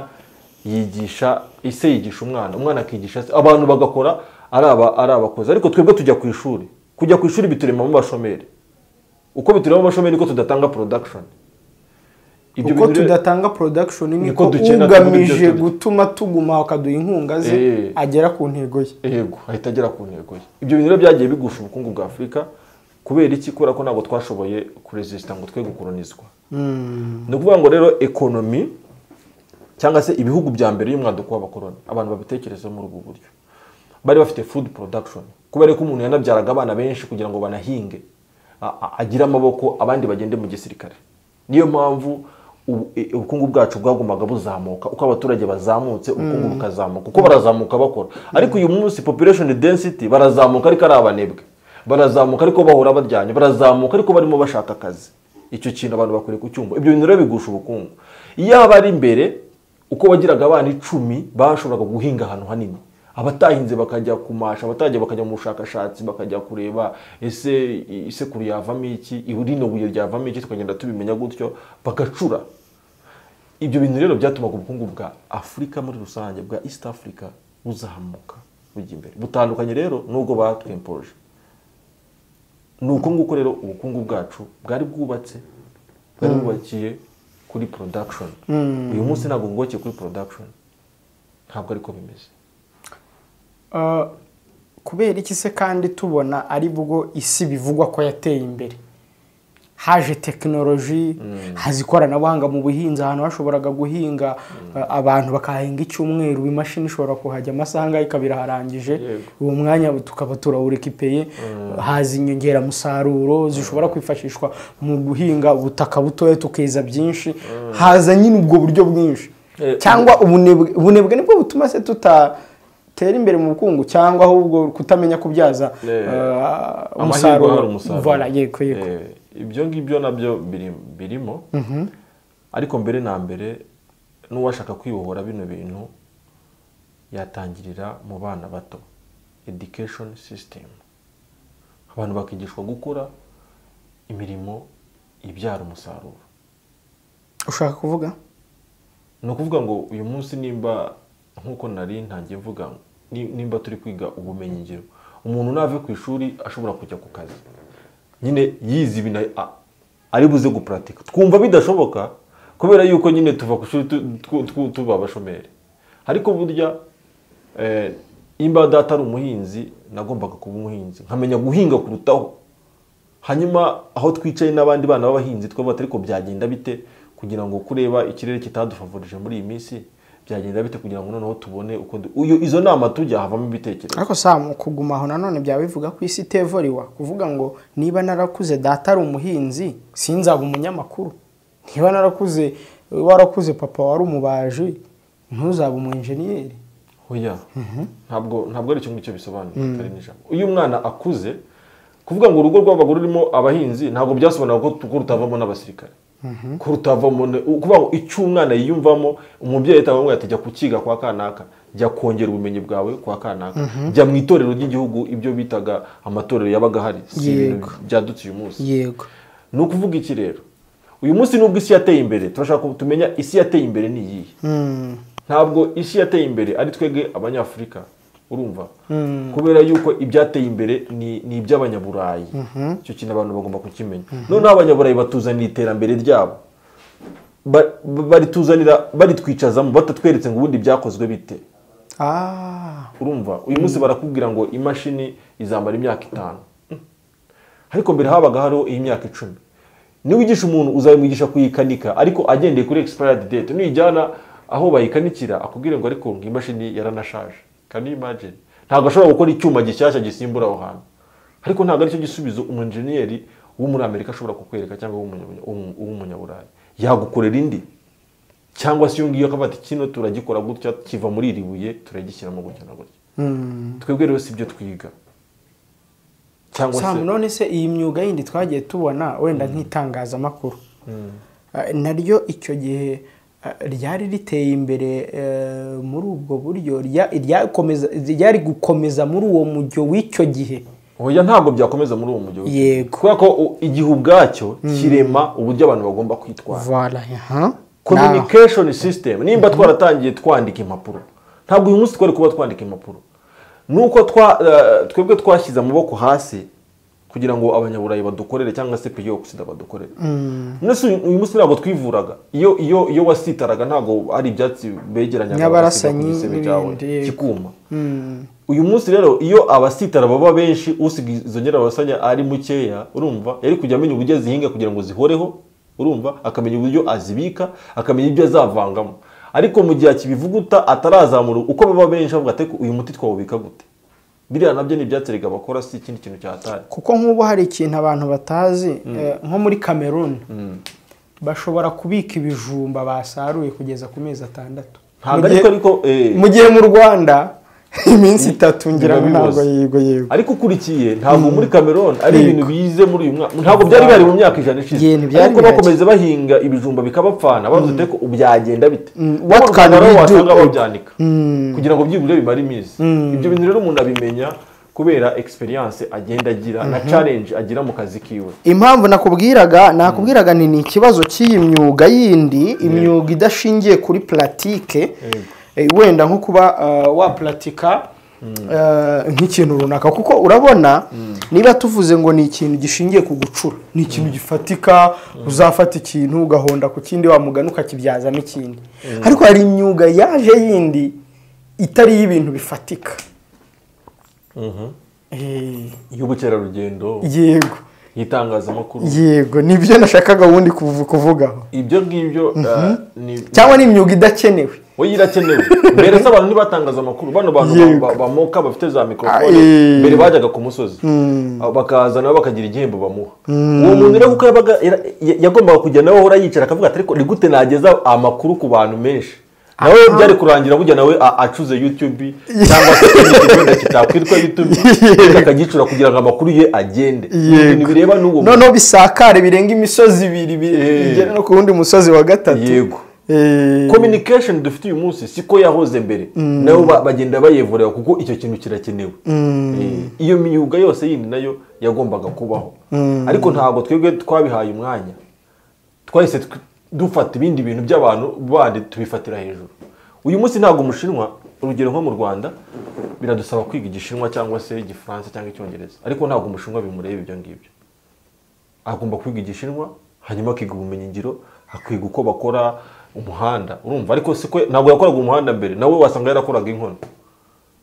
yigisha ise yigisha umwana umwana akigisha se abantu bagakora ari aba ari abakozi ariko twebwe tujya ku ishuri kujya ku ishuri bituremamo abashomeri uko bituremamo abashomeri niko tudatanga production Ibyo uko bintu rero- tudatanga production niko Niko dukena tundi ugamije byo tuzi. gutuma tuguma akaduha inkunga ze Eh. agera ku ntego ye yego ahita agera ku ntego ye ibyo bintu rero byagiye bigusha ubukungu bwa afurika kubera iki kubera ko ntabwo twashoboye kuresisita ngo twe gukoronizwa ni ukuvuga ngo rero ekonomi cyangwa se ibihugu bya mbere y'umwaduko w'abakoroni abantu babitekereza muri ubwo buryo bari bafite food production kubera ko umuntu yanabyaraga abana benshi kugira ngo banahinge a- a- agire amaboko abandi bagende mu gisirikare niyo mpamvu ubu- e- ubukungu bwacu bwagombaga buzamuka uko abaturage bazamutse ubukungu bukazamuka uko barazamuka bakora ariko uyu munsi population density barazamuka ariko ari abanebwe barazamuka ariko bahora baryanye barazamuka ariko barimo bashaka akazi icyo kintu abantu bakwiriye kucyumva ibyo bintu rero bigusha ubukungu iyo ari imbere uko wagiraga abana icumi bashoboraga guhinga ahantu hanini abatahinze bakajya kumasha abatajya bakajya mu bushakashatsi bakajya kureba ese isekuru yavamo iki ibu- rino buye ryavamo iki tukagenda tubimenya gutyo bagacura ibyo bintu rero byatumaga ubukungu bwa afurika muri rusange bwa east africa buzamuka bujya imbere butandukanye rero n'ubwo batwempoje ni uko nguko rero ubukungu bwacu bwari bwubatse bwari bwubakiye kuri production uyu munsi ntabwo bwubakiye kuri production ntabwo ariko bimeze Ah, kubera iki se kandi tubona ari bwo isi bivugwa ko yateye imbere haje tekinoloji haza ikoranabuhanga mu buhinzi ahantu hashoboraga guhinga ah, abantu bakahinga icyumweru imashini ishobora kuhajya amasaha angahe ikaba iraharangije Yego. uwo mwanya tukaba turawurekipeye haza inyongeramusaruro zishobora kwifashishwa mu guhinga ubutaka butoya tukeza byinshi haza nyine ubwo buryo bwinshi Eh, cyangwa ubunebwe ubunebwe nibwo butuma se tutatera imbere mu bukungu cyangwa ahubwo kutamenya kubyaza Eh, ah, amahirwe ahari umusaruro Voilà, yego yego Eh, ibyo ngibyo nabyo biri- birimo ariko mbere na mbere n'uwashaka kwibohora bino bintu yatangirira mu bana bato education system abantu bakigishwa gukora imirimo ibyara umusaruro ushaka kuvuga ni ukuvuga ngo uyu munsi nimba nk'uko nari ntangiye mvuga ni- nimba turi kwiga ubumenyingiro umuntu nave ku ishuri ashobora kujya ku kazi nyine yize ibintu a- ari buze guparatika twumva bidashoboka kubera yuko nyine tuva ku ishuri tu- tu- tu- tuba abashomeri ariko burya eh, imba data ari umuhinzi nagombaga kuba umuhinzi nkamenya guhinga kurutaho hanyuma aho twicaye n'abandi bana b'abahinzi twavuga ariko byagenda bite kugira ngo kureba ikirere kitadufavorije muri iyi minsi byagenda bite kugira ngo noneho tubone uko du- uyu izo nama tujya havamo ibitekerezo ariko samu kuguma aho nanone byaba bivuga ko isi itevoriwa kuvuga ngo niba narakuze data ari umuhinzi sinzaba umunyamakuru niba narakuze warakuze papa wari umubaji ntuzaba umu enjeniyeri oya ntabwo ntabwo ari icyo ngicyo bisobanuye kare n'ijambo iyo umwana akuze kuvuga ngo urugo rw'abagore rurimo abahinzi ntabwo byasobanura ko ko rutavamo n'abasirikare ko rutavamo ne- ukuvuga ngo icyo umwana yiyumvamo umubyeyi ahita avuga ati jya kukiga kwa kanaka jya kongera ubumenyi bwawe kwa kanaka jya mu itorero ry'igihugu ibyo bitaga amatorero yabaga ahari si ibintu Yego. byadutse uyu munsi yego ni ukuvuga iki rero uyu munsi nubwo isi yateye imbere turashaka ko tumenya isi yateye imbere ni iyihe ntabwo isi yateye imbere ari twebwe abanyafurika urumva kubera yuko ibyateye imbere ni ni iby'abanyaburayi icyo kintu abantu bagomba kukimenya noneho abanyaburayi batuzanira iterambere ryabo Ba- barituzanira baritwicazamo batatweretse ngo ubundi byakozwe bite Ah, urumva uyu munsi barakubwira ngo imashini izamara imyaka itanu ariko mbere habaga hariho iy'imyaka icumi niwigisha umuntu uzamwigisha kuyikanika ariko agendeye kuri expired date nuyijyana aho bayikanikira akubwire ngo ariko ngo imashini yaranashaje can you imagine ntabwo ashobora gukora icyuma gishyashya gisimbura aho hantu ariko ntabwo aricyo gisubizo umunjeniyeri wo muri amerika ashobora kukwereka cyangwa w'umunya- w'umu- w'umunyaburayi yagukorera indi cyangwa se iyo ngiyo akaba ati kino turagikora gutya kiva muri iri buye turagishyiramo gutya na gutya twebwe rero si ibyo twiga cyangwa se Sam, none se iyi myuga yindi twagiye tubona wenda nk'itangazamakuru Eh, naryo icyo gihe eh, ryari riteye imbere eh, muri ubwo buryo rya- ryakomeza- ryari gukomeza muri uwo mujyo w'icyo gihe oya ntabwo byakomeza muri uwo mujyi wa- Yego. kubera ko u- igihe ubwacyo kirema uburyo abantu bagomba kwitwara Voilà, aha. communication system nimba twaratangiye twandika impapuro ntabwo uyu munsi twari kuba twandika impapuro nuko twa eh, twebwe twashyize amaboko hasi kugira ngo abanyaburayi badukorere cyangwa se piyo ogisida badukorere nonese uyu uyu munsi ntabwo twivuraga iyo iyo iyo wasitaraga ntabwo ari ibyatsi begeranyaga Nyabarasanyi bagasiga ku gisebe cyawe n'ibindi, yego. kikuma uyu munsi rero iyo abasitara baba benshi usiga izo nyirabasanya ari mukeya urumva yari kujya amenya uburyo azihinga kugira ngo zihoreho urumva akamenya uburyo azibika akamenya ibyo azavangamo ariko mu gihe akibivuguta atarazamura uko baba benshi bavuga ati uyu muti twawubika gute biriya nabyo ni ibyatsi erega bakora si ikindi kintu cyatari kuko nk'ubu hari ikintu abantu batazi eh, nko muri cameroon bashobora kubika ibijumba basaruye kugeza ku mezi atandatu ntabwo Mu gihe- ariko ariko eh, mu gihe mu rwanda iminsi itatu ngira ngo biba biboze. ntabwo yego yego ariko ukurikiye ntabwo muri cameroon ari Yego. ibintu bize muri uyu mwaka ntabwo byari bihari mu myaka ijana Yego, ishize ntibyari ariko bihari. bakomeza bahinga ibijumba bikabapfana bavuze ati ubu byagenda bite what N'u can Rwanda we rero do? wasanga babyanika kugira ngo byibura bimare iminsi ibyo bintu rero umuntu abimenya kubera experience agenda agira na challenge agira mu kazi kiwe impamvu nakubwiraga nakubwiraga ni ni ikibazo cy'iyi myuga yindi imyuga idashingiye kuri puratike Eh, wenda nko kuba eh, wapuratika eh, nk'ikintu runaka kuko urabona niba tuvuze ngo ni ikintu gishingiye ku gucura ni ikintu gifatika uzafata ikintu ugahonda ku kindi wamugana ukakibyazamo ikindi ariko hari imyuga yaje yindi itari iy'ibintu bifatika Eh, y'ubukerarugendo yego y'itangazamakuru yego nibyo nashakaga ubundi kuvu- kuvugaho ibyo ngibyo eh, ni cyangwa ni imyuga idakenewe we irakenewe mbere se abantu ntibatangaza amakuru bano bantu ba- Yego. ba- bamoka bafite za Ah, eh. mikorofone mbere bajyaga ku musozi Ah, bakaza nabo bakagira igihembo bamuha uwo muntu rero kuko yabaga yara- ya- yagombaga kujya nawe ahora yicara akavuga ati ariko ni gute nageza amakuru ku bantu benshi nawe byari kurangira burya nawe a- acuze youtube cyangwa se ikindi wenda kitakwitwa youtube Yego. akagicura kugira ngo amakuru ye agende Ni Yego. ibintu bireba n'uwo muntu. noneho bisakare birenga imisozi ibiri bi- Eh. bigera no ku wundi musozi wa gatatu Yego. Eh, communication dufite uyu munsi siko yahoze mbere nabo ba- bagenda bayevurira kuko icyo kintu kirakenewe Eh, iyo myuga yose yindi nayo yagombaga kubaho ariko ntabwo twebwe twabihaye umwanya twahise tw- dufata ibindi bintu by'abantu bandi tubifatira hejuru uyu munsi ntabwo umushinwa urugero nko mu rwanda biradusaba kwiga igishinwa cyangwa se igifaransa cyangwa icyongereza ariko ntabwo umushinwa bimureba ibyo ngibyo agomba kwiga igishinwa hanyuma akiga ubumenyingiro akiga uko bakora umuhanda urumva ariko siko ntabwo yakoraga umuhanda mbere nawe wasanga yarakoraga inkono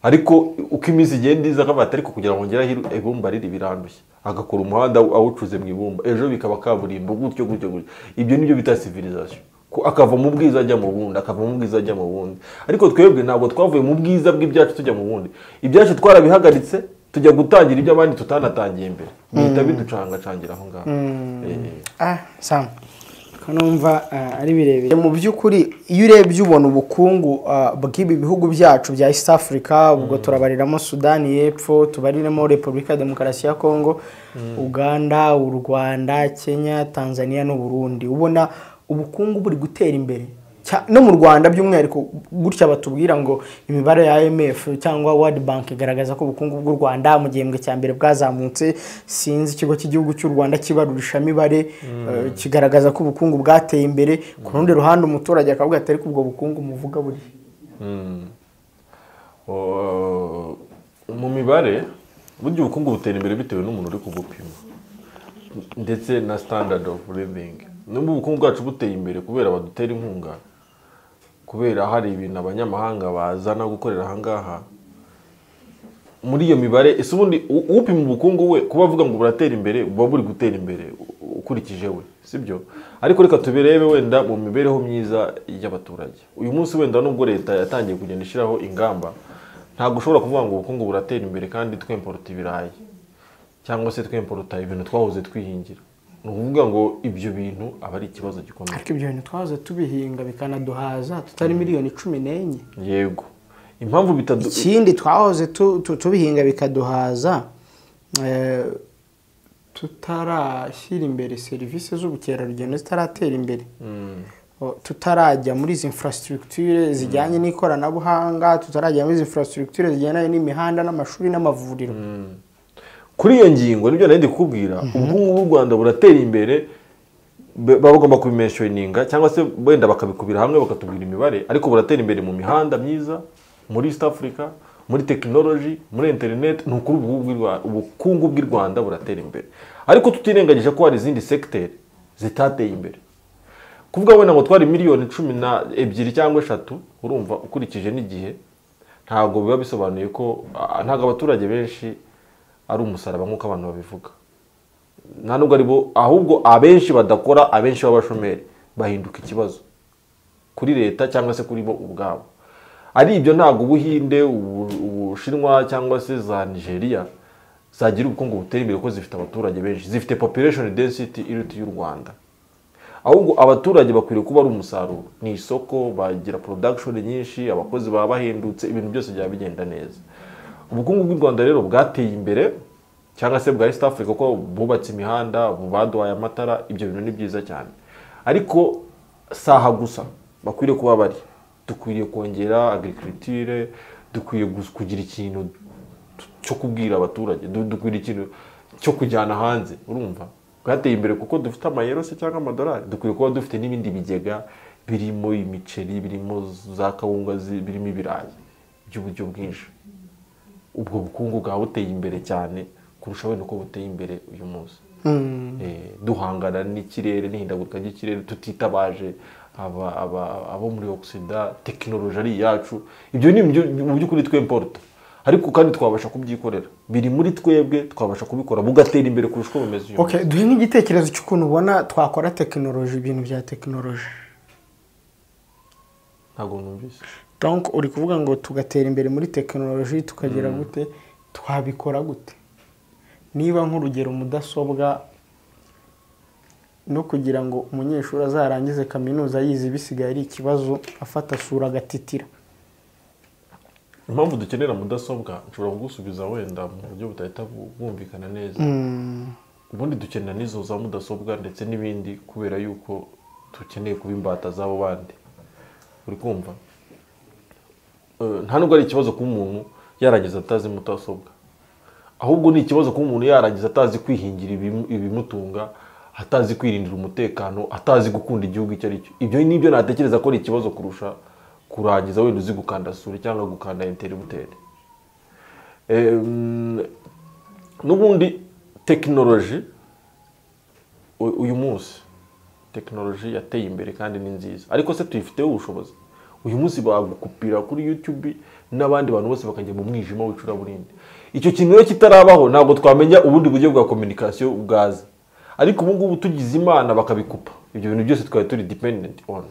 ariko uko iminsi igenda iza akabata ariko kugira ngo ngere aho iru- ibumba riri birandushya agakora umuhanda awucuze mu ibumba ejo bikaba kaburimbo gutyo gutyo gutyo ibyo nibyo bita civilization Ko- akava mu bwiza ajya mu bundi akava mu bwiza ajya mu bundi ariko twebwe ntabwo twavuye mu bwiza bw'ibyacu tujya mu bundi ibyacu twarabihagaritse tujya gutangira iby'abandi tutanatangiye mbere bihita biducangacangira aho ngaho Eh. ah, sam kanumva ah, ari birebire mu by'ukuri iyo urebye ubona ubukungu ah, bw'ibi bihugu byacu bya east africa ubwo turabariramo sudani y'epfo tubariremo repubulika ya demokarasi ya kongo uganda u rwanda kenya tanzania n'u burundi ubona ubukungu buri gutera imbere Cya- no mu rwanda by'umwihariko gutya batubwira ngo imibare ya imf cyangwa world bank igaragaza ko ubukungu bw'u rwanda mu gihembwe cya mbere bwazamutse sinzi ikigo cy'igihugu cy'u rwanda kibarurisha mibare eh, kigaragaza ko ubukungu bwateye imbere ku rundi ruhande umuturage akavuga ati ariko ubwo bukungu muvuga buri Oh, mu mibare burya ubukungu butera imbere bitewe n'umuntu uri kubupima ndetse na standard of living nubwo ubukungu bwacu buteye imbere kubera badutera inkunga kubera hari ibintu abanyamahanga bazana gukorera aha ngaha muri iyo mibare ese ubundi u- upima ubukungu we kuba avuga ngo buratera imbere buba buri gutera imbere u- ukurikije we sibyo ariko reka tubirebe wenda mu mibereho myiza y'abaturage uyu munsi wenda nubwo leta yatangiye kugenda ishyiraho ingamba ntabwo ushobora kuvuga ngo ubukungu buratera imbere kandi twemporuta ibirayi cyangwa se twemporuta ibintu twahoze twihingira ni ukuvuga ngo ibyo bintu aba ari ikibazo gikomeye ariko ibyo bintu twahoze tubihinga bikanaduhaza tutari miliyoni cumi n'enye yego impamvu bitadu ikindi twahoze tu- tu- tubihinga bikaduhaza eh, tutarashyira imbere serivisi z'ubukerarugendo zitaratera imbere O, tutarajya muri izi infrastructure zijyanye n'ikoranabuhanga tutarajya muri izi infrastructure zijyanye n'imihanda n'amashuri n'amavuriro kuri iyo ngingo nibyo nari ndi kukubwira ubukungu bw'u rwanda buratera imbere be- baba bagomba kubimensioninga cyangwa se wenda bakabikubira hamwe bakatubwira imibare ariko buratera imbere mu mihanda myiza muri east africa muri tekinoloji muri interineti ni ukuri ubukungu bw'i Rwa- ubukungu bw'i rwanda buratera imbere ariko tutirengagije ko hari izindi segiteri zitateye imbere kuvuga wenda ngo twari miliyoni cumi na ebyiri cyangwa eshatu urumva ukurikije n'igihe ntabwo biba bisobanuye ko ah, ntabwo abaturage benshi ari umusaraba nk'uko abantu babivuga nta nubwo ari bo ahubwo abenshi badakora abenshi b'abashomeri bahinduka ikibazo kuri leta cyangwa se kuri bo ubwabo ari ibyo ntabwo ubuhinde ubu- ubushinwa cyangwa se za nigeria zagira ubukungu butera imbere kuko zifite abaturage benshi zifite population density iruta y'u rwanda ahubwo abaturage bakwiriye kuba ari umusaruro ni isoko bagira production nyinshi abakozi baba bahendutse ibintu byose byaba bigenda neza ubukungu bw'u rwanda rero bwateye imbere cyangwa se bwa east africa kuko bubatse imihanda baduhaye amatara ibyo bintu ni byiza cyane ariko si aha gusa bakwiriye kuba bari dukwiriye kongera agriculture dukwiye gus- kugira ikintu cyo kubwira abaturage du- dukwira ikintu cyo kujyana hanze urumva bwateye imbere kuko dufite amayero se cyangwa amadolari dukwiye kuba dufite n'ibindi bigega birimo imiceri birimo za kawunga zi- birimo ibirayi by'uburyo bwinshi ubwo bukungu bwaba buteye imbere cyane kurushaho nuko buteye imbere uyu munsi Eh, duhangana n'ikirere n'ihindagurika ry'ikirere tutitabaje aba- aba- abo muri ogisida tekinoloji ari iyacu ibyo ni ibyo- mu by'ukuri twe importa ariko kandi twabasha kubyikorera biri muri twebwe twabasha kubikora bugatera imbere kurusha uko bimeze uyu munsi. Okay, duhe nk'igitekerezo cy'ukuntu ubona twakora tekinoloji ibintu bya tekinoloji ntabwo numvise donc uri kuvuga ngo tugatera imbere muri tekinoloji tukagera gute twabikora gute niba nk'urugero mudasobwa no kugira ngo umunyeshuri azarangize kaminuza yize bisigaye ari ikibazo afata sura agatitira impamvu dukenera mudasobwa nshobora kugusubiza wenda mu buryo budahita bu- bwumvikana neza ubundi dukenera n'izo za mudasobwa ndetse n'ibindi kubera yuko dukeneye kuba imbata z'abo bandi uri kumva Eh, nta nubwo ari ikibazo kuba umuntu yarangiza atazi mudasobwa ahubwo ni ikibazo kuba umuntu yarangiza atazi kwihingira ibimu- ibimutunga atazi kwirindira umutekano atazi gukunda igihugu icyo ari cyo ibyo nibyo natekereza ko ari ikibazo kurusha kurangiza wenda uzi gukanda sura cyangwa gukanda inteributeri Em, n'ubundi tekinoloji u- uyu munsi tekinoloji yateye imbere kandi ni nziza ariko se tuyifiteho ubushobozi uyu munsi bagupira kuri youtube n'abandi bantu bose bakajya mu mwijima w'icuraburindi icyo kintu rero kitarabaho ntabwo twamenya ubundi buryo bwa kominikasiyo bwaza ariko ubu ngubu tugize imana bakabikupa ibyo bintu byose twari turi dependent on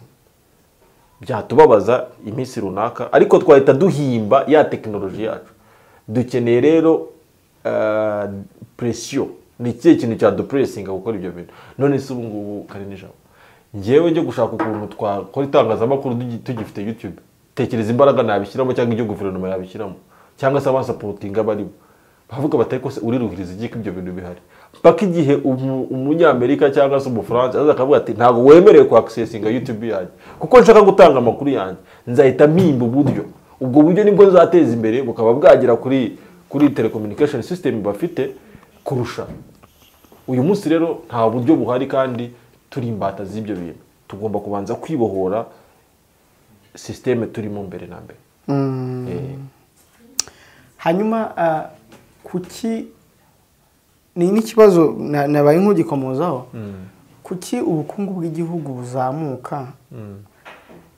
byatubabaza iminsi runaka ariko twahita duhimba ya tekinoloji yacu dukeneye rero eh, presiyo ni ikihe kintu cya dupuresinga gukora ibyo bintu none se ubu ngubu kari nijabo ngewe njye gushaka ukuntu twakora itangazamakuru tugi- tugifite youtube tekereza imbaraga nabishyiramo cyangwa ibyo guverinoma yabishyiramo cyangwa se abasapotinga barimo bavuga batari kose uriruhiriza igiko ibyo bintu bihari mpaka igihe umu- umunyamerika cyangwa se umufaransa aza akavuga ati ntabwo wemerewe kwakisesinga youtube yanjye kuko nshaka gutanga amakuru yanjye nzahita mpimba uburyo ubwo buryo nibwo nzateza imbere bukaba bwagera kuri kuri telecommunication system bafite kurusha uyu munsi rero nta buryo buhari kandi turi imbata z'ibyo bintu tugomba kubanza kwibohora sisiteme turimo mbere na mbere Eh, hanyuma ah, kuki ni n'ikibazo na- nabaye nk'ugikomozaho kuki ubukungu bw'igihugu buzamuka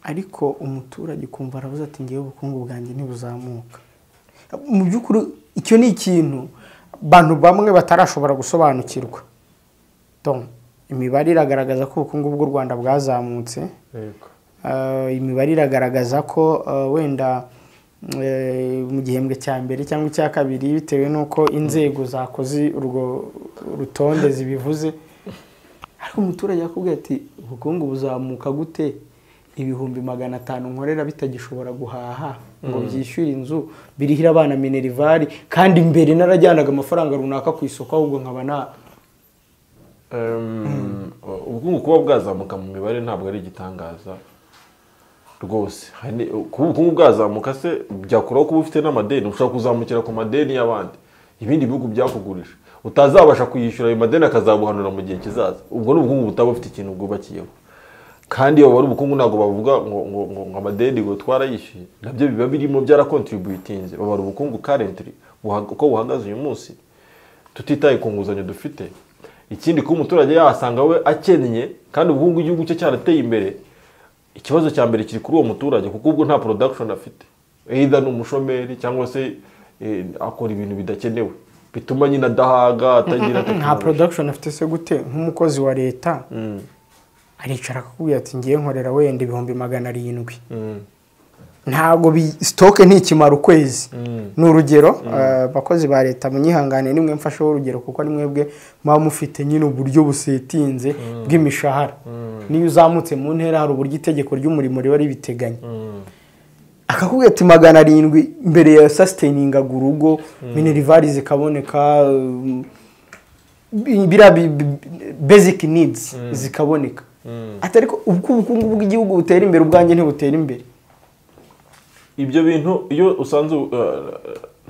ariko umuturage ukumva aravuze ati ngewe ubukungu bwanjye ntibuzamuka mu by'ukuri icyo ni ikintu abantu bamwe batarashobora gusobanukirwa Tom, imibare iragaragaza ko ubukungu bw'u rwanda bwazamutse yego. Ah, imibare iragaragaza ko ah, wenda eh, mu gihembwe cya mbere cyangwa icya kabiri bitewe n'uko inzego zakoze urwo rutonde zibivuze ariko umuturage yakubwira ati ubukungu buzamuka gute ibihumbi magana atanu nkorera bitagishobora guhaha ngo byishyure inzu birihire abana minerivari kandi mbere narajyanaga amafaranga runaka ku isoko ahubwo nkaba na Em, ubukungu kuba bwazamuka mu mibare ntabwo ari igitangaza rwose Hani- kuba ubukungu bwazamuka se byakuraho kuba ufite n'amadeni ushobora kuzamukira ku madeni y'abandi ibindi bihugu byakugurije utazabasha kuyishyura ayo madeni akazabuhanura mu gihe kizaza ubwo ni ubukungu butaba bufite ikintu bwubakiyeho kandi iyo babara ubukungu ntabwo bavuga ngo ngo ngo ngo amadeni ngo twarayishyuye nabyo biba birimo byarakontributinze babara ubukungu currently buha- uko buhagaze uyu munsi tutitaye ku nguzanyo dufite ikindi kuba umuturage yasanga we akennye kandi ubukungu igihugu cye cyarateye imbere ikibazo cya mbere kiri kuri uwo muturage kuko ubwo nta production afite either ni umushomeri cyangwa se eh, akora ibintu bidakenewe bituma nyine adahaga atagira nta technology. production afite se gute nk'umukozi wa leta aricara akakubwira ati ngiye nkorera wenda ibihumbi magana arindwi ntabwo bi- sitoke ntikimara ukwezi ni urugero eh, abakozi ba leta munyihangane nimwe mfasheho urugero kuko ni mwebwe muba mufite nyine uburyo busetinze bw'imishahara niyo uzamutse mu ntera hari uburyo itegeko ry'umurimo riba ribiteganya akakubwira ati magana arindwi mbere ya sasiteyiningaga urugo minerivari zikaboneka eh, bi- biriya bi- bi- basic needs zikaboneka ati ariko ubwo ubukungu bw'igihugu butera imbere ubwanjye ntibutera imbere ibyo bintu iyo usanze uh,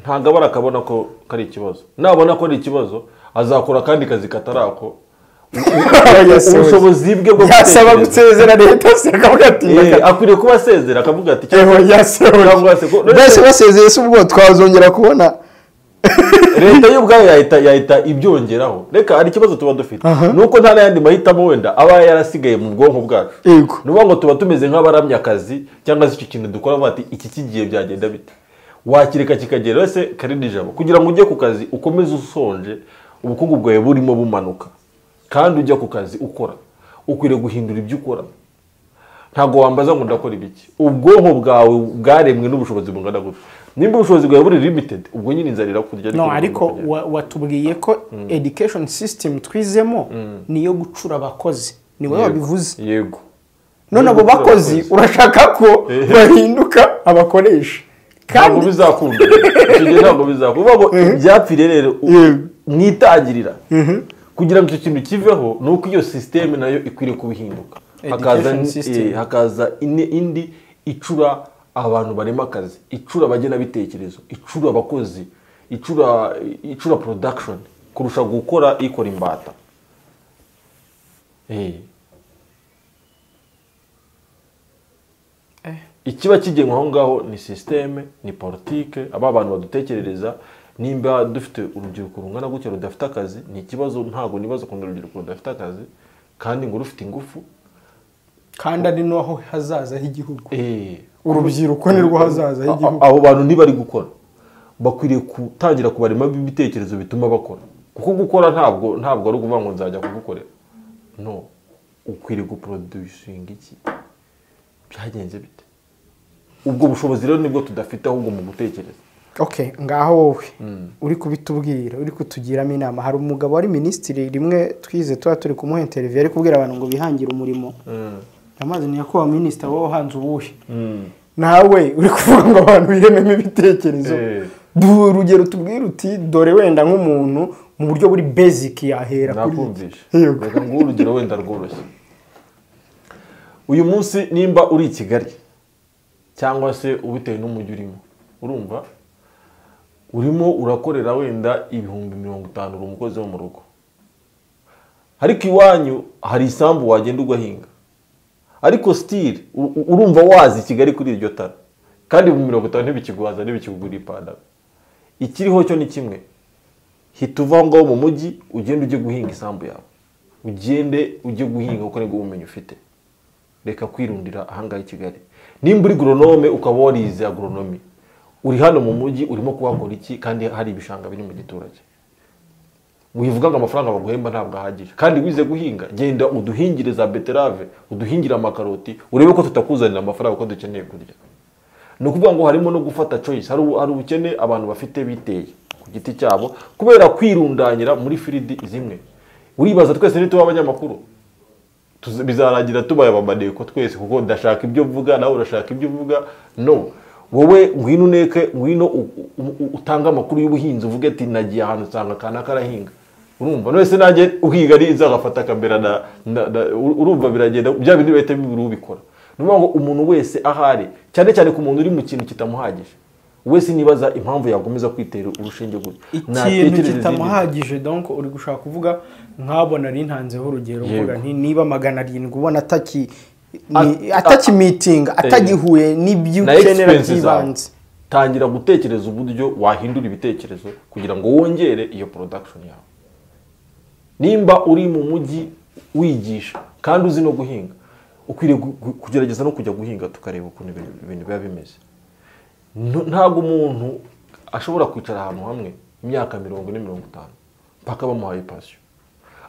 ntabwo abara akabona ko kari ikibazo nabona ko ari ikibazo azakora akandi kazi katarako ubushobozi bwe bwo yasaba gutekereza. gusezera leta se akavuga ati Eh, reka- akwiriye kuba asezera akavuga ati eho Cyangwa se ko- yasehoye mbese basezeye se ubwo twazongera kubona leta y'ubwayo yahita yahita ibyongeraho reka hari ikibazo tuba dufite Aha. ni uko nta n'ayandi mahitamo wenda aba yarasigaye mu bwonko bwacu ni Yego. ukuvuga ngo tuba tumeze nk'abaramya akazi cyangwa se icyo kintu dukora bavuga ati iki kigiye byagenda bite wakireka kikagera se karindi ijabo kugira ngo ujye ku kazi ukomeze usonje ubukungu bwawe burimo bumanuka kandi ujya ku kazi ukora ukwiriye guhindura ibyo ukora ntabwo wambaza ngo ndakora ibiki ubwonko bwawe bwaremwe n'ubushobozi bungana gutya nimba ubushobozi bwawe buri limited ubwo nyine inzara irakurya no uri ariko kugenda. wa- watubwiye ko education system twizemo ni iyo gucura abakozi ni wowe Yego. wabivuze yego none abo Gucura bakozi abakozi. urashaka ko Eh. bahinduka abakoresha ntabwo kandi bizakunda icyo gihe ntabwo bizakunda uvuga ngo ibyapfire rero u- Yego. mwitangirira kugira ngo icyo kintu kiveho ni uko iyo sisiteme nayo ikwiriye kubihinduka hakaza Education ni- system. eh, hakaza ine- indi icura abantu barema akazi icura abagenabitekerezo icura abakozi icura icura production kurusha gukora ikora imbata Eh. ikiba kigenwa aho ngaho ni sisiteme ni politike aba bantu badutekerereza nimba dufite urubyiruko rungana gutya rudafite akazi ni ikibazo ntabwo nibaza ukuntu urubyiruko rudafite akazi kandi ngo rufite ingufu kandi ari naho hazaza h'igihugu eh, urubyiruko ni rwo hazaza a- a- h'igihugu abo bantu ntibari gukora bakwiriye gutangira kubarema ibitekerezo bituma bakora kuko gukora ntabwo ntabwo ari ukuvuga ngo nzajya kugukorera no ukwiriye guproducinga iki byagenze bite ubwo bushobozi rero nibwo tudafite ahubwo mu gutekereza ok ngaho wowe uri kubitubwira uri kutugiramo inama hari umugabo wari minisitiri rimwe twize tuba turi kumuha interiviyu ari kubwira abantu ngo bihangire umurimo amazi ni yakuba minisita wowe uhanze uwuhe nawe uri kuvuga ngo abantu birememo ibitekerezo Eh. Du- urugero tubwire uti dore wenda nk'umuntu mu buryo buri beziki yahera kuri iki." nakumvishe Yego. reka nguhe urugero wenda rworoshye uyu munsi nimba uri i kigali cyangwa se ubitewe n'umujyi urimo urumva urimo urakorera wenda ibihumbi mirongo itanu uri umukozi wo mu rugo ariko iwanyu hari isambu wagenda ugahinga ariko sitiri urumva wazi i kigali kuri iryo tara kandi ibihumbi mirongo itanu ntibikiguhaza ntibikigurira ipantaro ikiriho cyo ni kimwe hita uva aho ngaho mu mujyi ugende ujye guhinga isambu yawe ugende ujye guhinga kuko nibwo bumenyi ufite reka kwirundira ahangaha i kigali nimba uri goronome ukaba warize agoronome uri hano mu mujyi urimo kuhakora iki kandi hari ibishanga biri mu giturage wivuga ngo amafaranga baguhemba ntabwo ahagije kandi wize guhinga genda uduhingire za beterave uduhingire amakaroti urebe ko tutakuzanira amafaranga kuko dukeneye kurya ni ukuvuga ngo harimo no gufata choice hari ubu- hari ubukene abantu bafite biteye ku giti cyabo kubera kwirundanyira muri firidi zimwe uribaza twese ntituba abanyamakuru tuzi- bizarangira tubaye abamaneko twese kuko ndashaka ibyo mvuga nawe urashaka ibyo uvuga no wowe ngwino uneke ngwino u- u- u- utange amakuru y'ubuhinzi uvuge ati nagiye ahantu usanga kanaka arahinga urumva none se nanjye uhiga ariza agafata akambera na, na, na ur- urumva biragenda bya bintu bihita bibura ubikora ni ukuvuga ngo umuntu wese ahari cyane cyane ku muntu uri mu kintu kitamuhagije wese nibaza impamvu yakomeza kwitera urushinge gutya ikintu Natekereza izindi. kitamuhagije donc uri gushaka kuvuga nkabona ari ntanzeho urugero Yego. mvuga nti niba magana arindwi ubona ataki At- atakimeetinga atagihuye n'ibyo na ukenera egisperiyensi zawe by'ibanze tangira gutekereza uburyo wahindura ibitekerezo kugira ngo wongere iyo porodakishoni yawe nimba uri mu mujyi wigisha kandi uzi no guhinga ukwiriye gu- gu- kugerageza no kujya guhinga tukareba ukuntu ibintu ibintu biba bimeze Ntu- ntabwo umuntu ashobora kwicara ahantu hamwe imyaka mirongo ine mirongo itanu mpaka bamuhaye pasiyo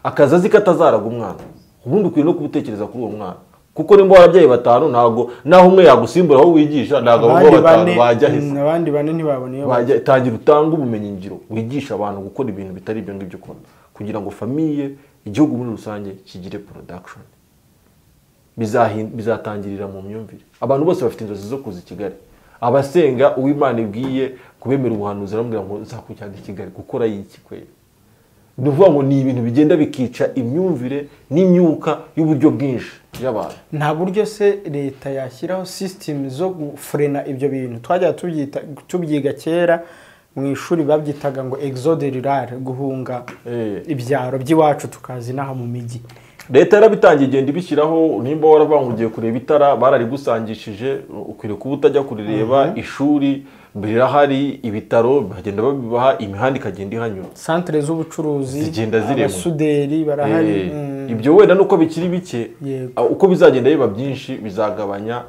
akazi azi ko atazaraga umwana ubundi ukwiye no kubutekereza kuri uwo mwana kuko nimba warabyaye batanu ntabwo naho umwe yagusimbura aho wigisha ntabwo abo abandi batanu bane bajya mm, heza abandi bane ntibabona iyo Wajya- tangira utange ubumenyingiro wigisha abantu gukora ibintu bitari ibyo ngibyo ukora kugira ngo famiye igihugu muri rusange kigire production bizahin- bizatangirira mu myumvire abantu bose bafite inzozi zo kuza i kigali abasenga uwimana ibwiye kubemera ubuhanuzi aramubwira ngo nzakujyana i kigali gukora y'iki kwera ni ukuvuga ngo ni ibintu bigenda bikica imyumvire n'imyuka y'uburyo bwinshi y'abantu nta buryo se leta yashyiraho sisitemu zo gufurena ibyo bintu twajya tubyita tubyiga kera mu ishuri babyitaga ngo exode rural guhunga Eh. ibyaro by'iwacu tukazi inaha mu mijyi leta yarabitangiye igenda ibishyiraho nimba waravuga ngo ugiye kureba itara bararigusangishije ukwiriye kuba utajya kurireba ishuri rirahari ibitaro bagenda babibaha imihanda ikagenda ihanyura santire z'ubucuruzi Zigenda zirema. abasuderi barahari Eh, mm. ibyo wenda nuko bikiri bike Yego. ah, uko bizagenda biba byinshi bizagabanya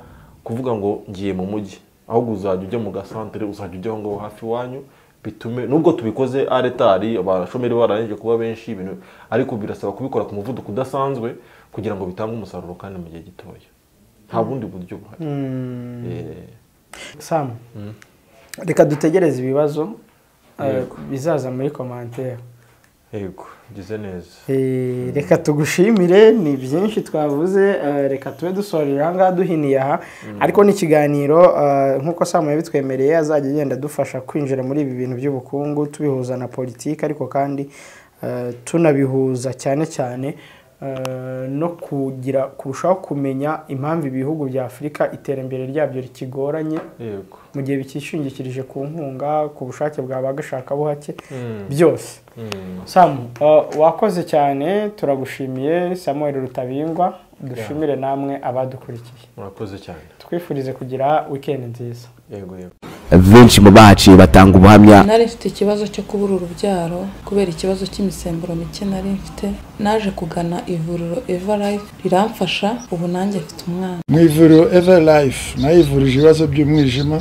kuvuga ngo ngiye mu mujyi ahubwo uzajya ujya mu gasantere uzajya ujya aho ngaho hafi iwanyu bitume nubwo tubikoze aretari abashomeri bararangije kuba benshi ibintu ariko birasaba kubikora ku muvuduko udasanzwe kugira ngo bitange umusaruro kandi mu gihe gitoya nta bundi buryo buhari Eh, sam reka dutegereze ibibazo eh, bizaza muri komantere yego ngize neza Eh, reka tugushimire ni byinshi twavuze eh, reka tube dusorera aha ngaha duhiniye aha ariko n'ikiganiro eh, nk'uko Sam yabitwemereye azajya agenda adufasha kwinjira muri ibi bintu by'ubukungu tubihuza na politiki ariko kandi eh, tunabihuza cyane cyane eh, no kugira kurushaho kumenya impamvu ibihugu bya Afurika iterambere ryabyo rikigoranye yego mu gihe bikishingikirije ku nkunga ku bushake bwa ba gashakabuhake byose samu uh, wakoze cyane turagushimiye samuel rutabingwa dushimire namwe abadukurikiye murakoze cyane twifurize kugira wikendi nziza yego yego benshi mu baciye batanga ubuhamya nari mfite ikibazo cyo kubura urubyaro kubera ikibazo cy'imisemburo mike nari mfite naje kugana ivuriro eva life riramfasha ubu nanjye mfite umwana mu ivuriro eva life nayo ivurije ibibazo by'umwijima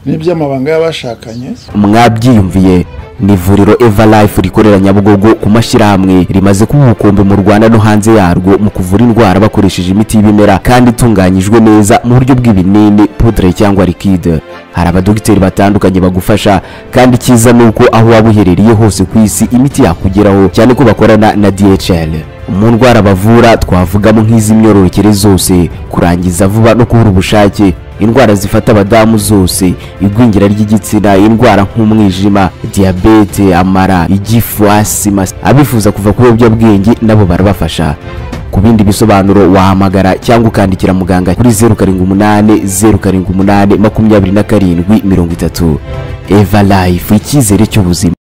n'iby'amabanga y'abashakanye mwabyiyumviye ni ivuriro eva life rikorera nyabugogo ku mashyirahamwe rimaze kuba umukumbi mu rwanda no hanze yarwo mu kuvura indwara bakoresheje imiti y'ibimera kandi itunganyijwe neza mu buryo bw'ibinini pudre cyangwa liquide hari abadogiteri batandukanye bagufasha kandi icyiza ni uko aho waba uherereye hose ku isi imiti yakugeraho cyane ko bakorana na dhl mu ndwara bavura twavugamo nk'iz'imyororokere zose kurangiza vuba no kubura ubushake indwara zifata abadamu zose igwingira ry'igitsina indwara nk'umwijima diyabete amara igifu asima abifuza kuva ku biyobyabwenge nabo barabafasha ku bindi bisobanuro wahamagara cyangwa ukandikira muganga kuri zeru karindwi umunani zeru karindwi umunani makumyabiri na karindwi mirongo itatu eva life icyizere cy'ubuzima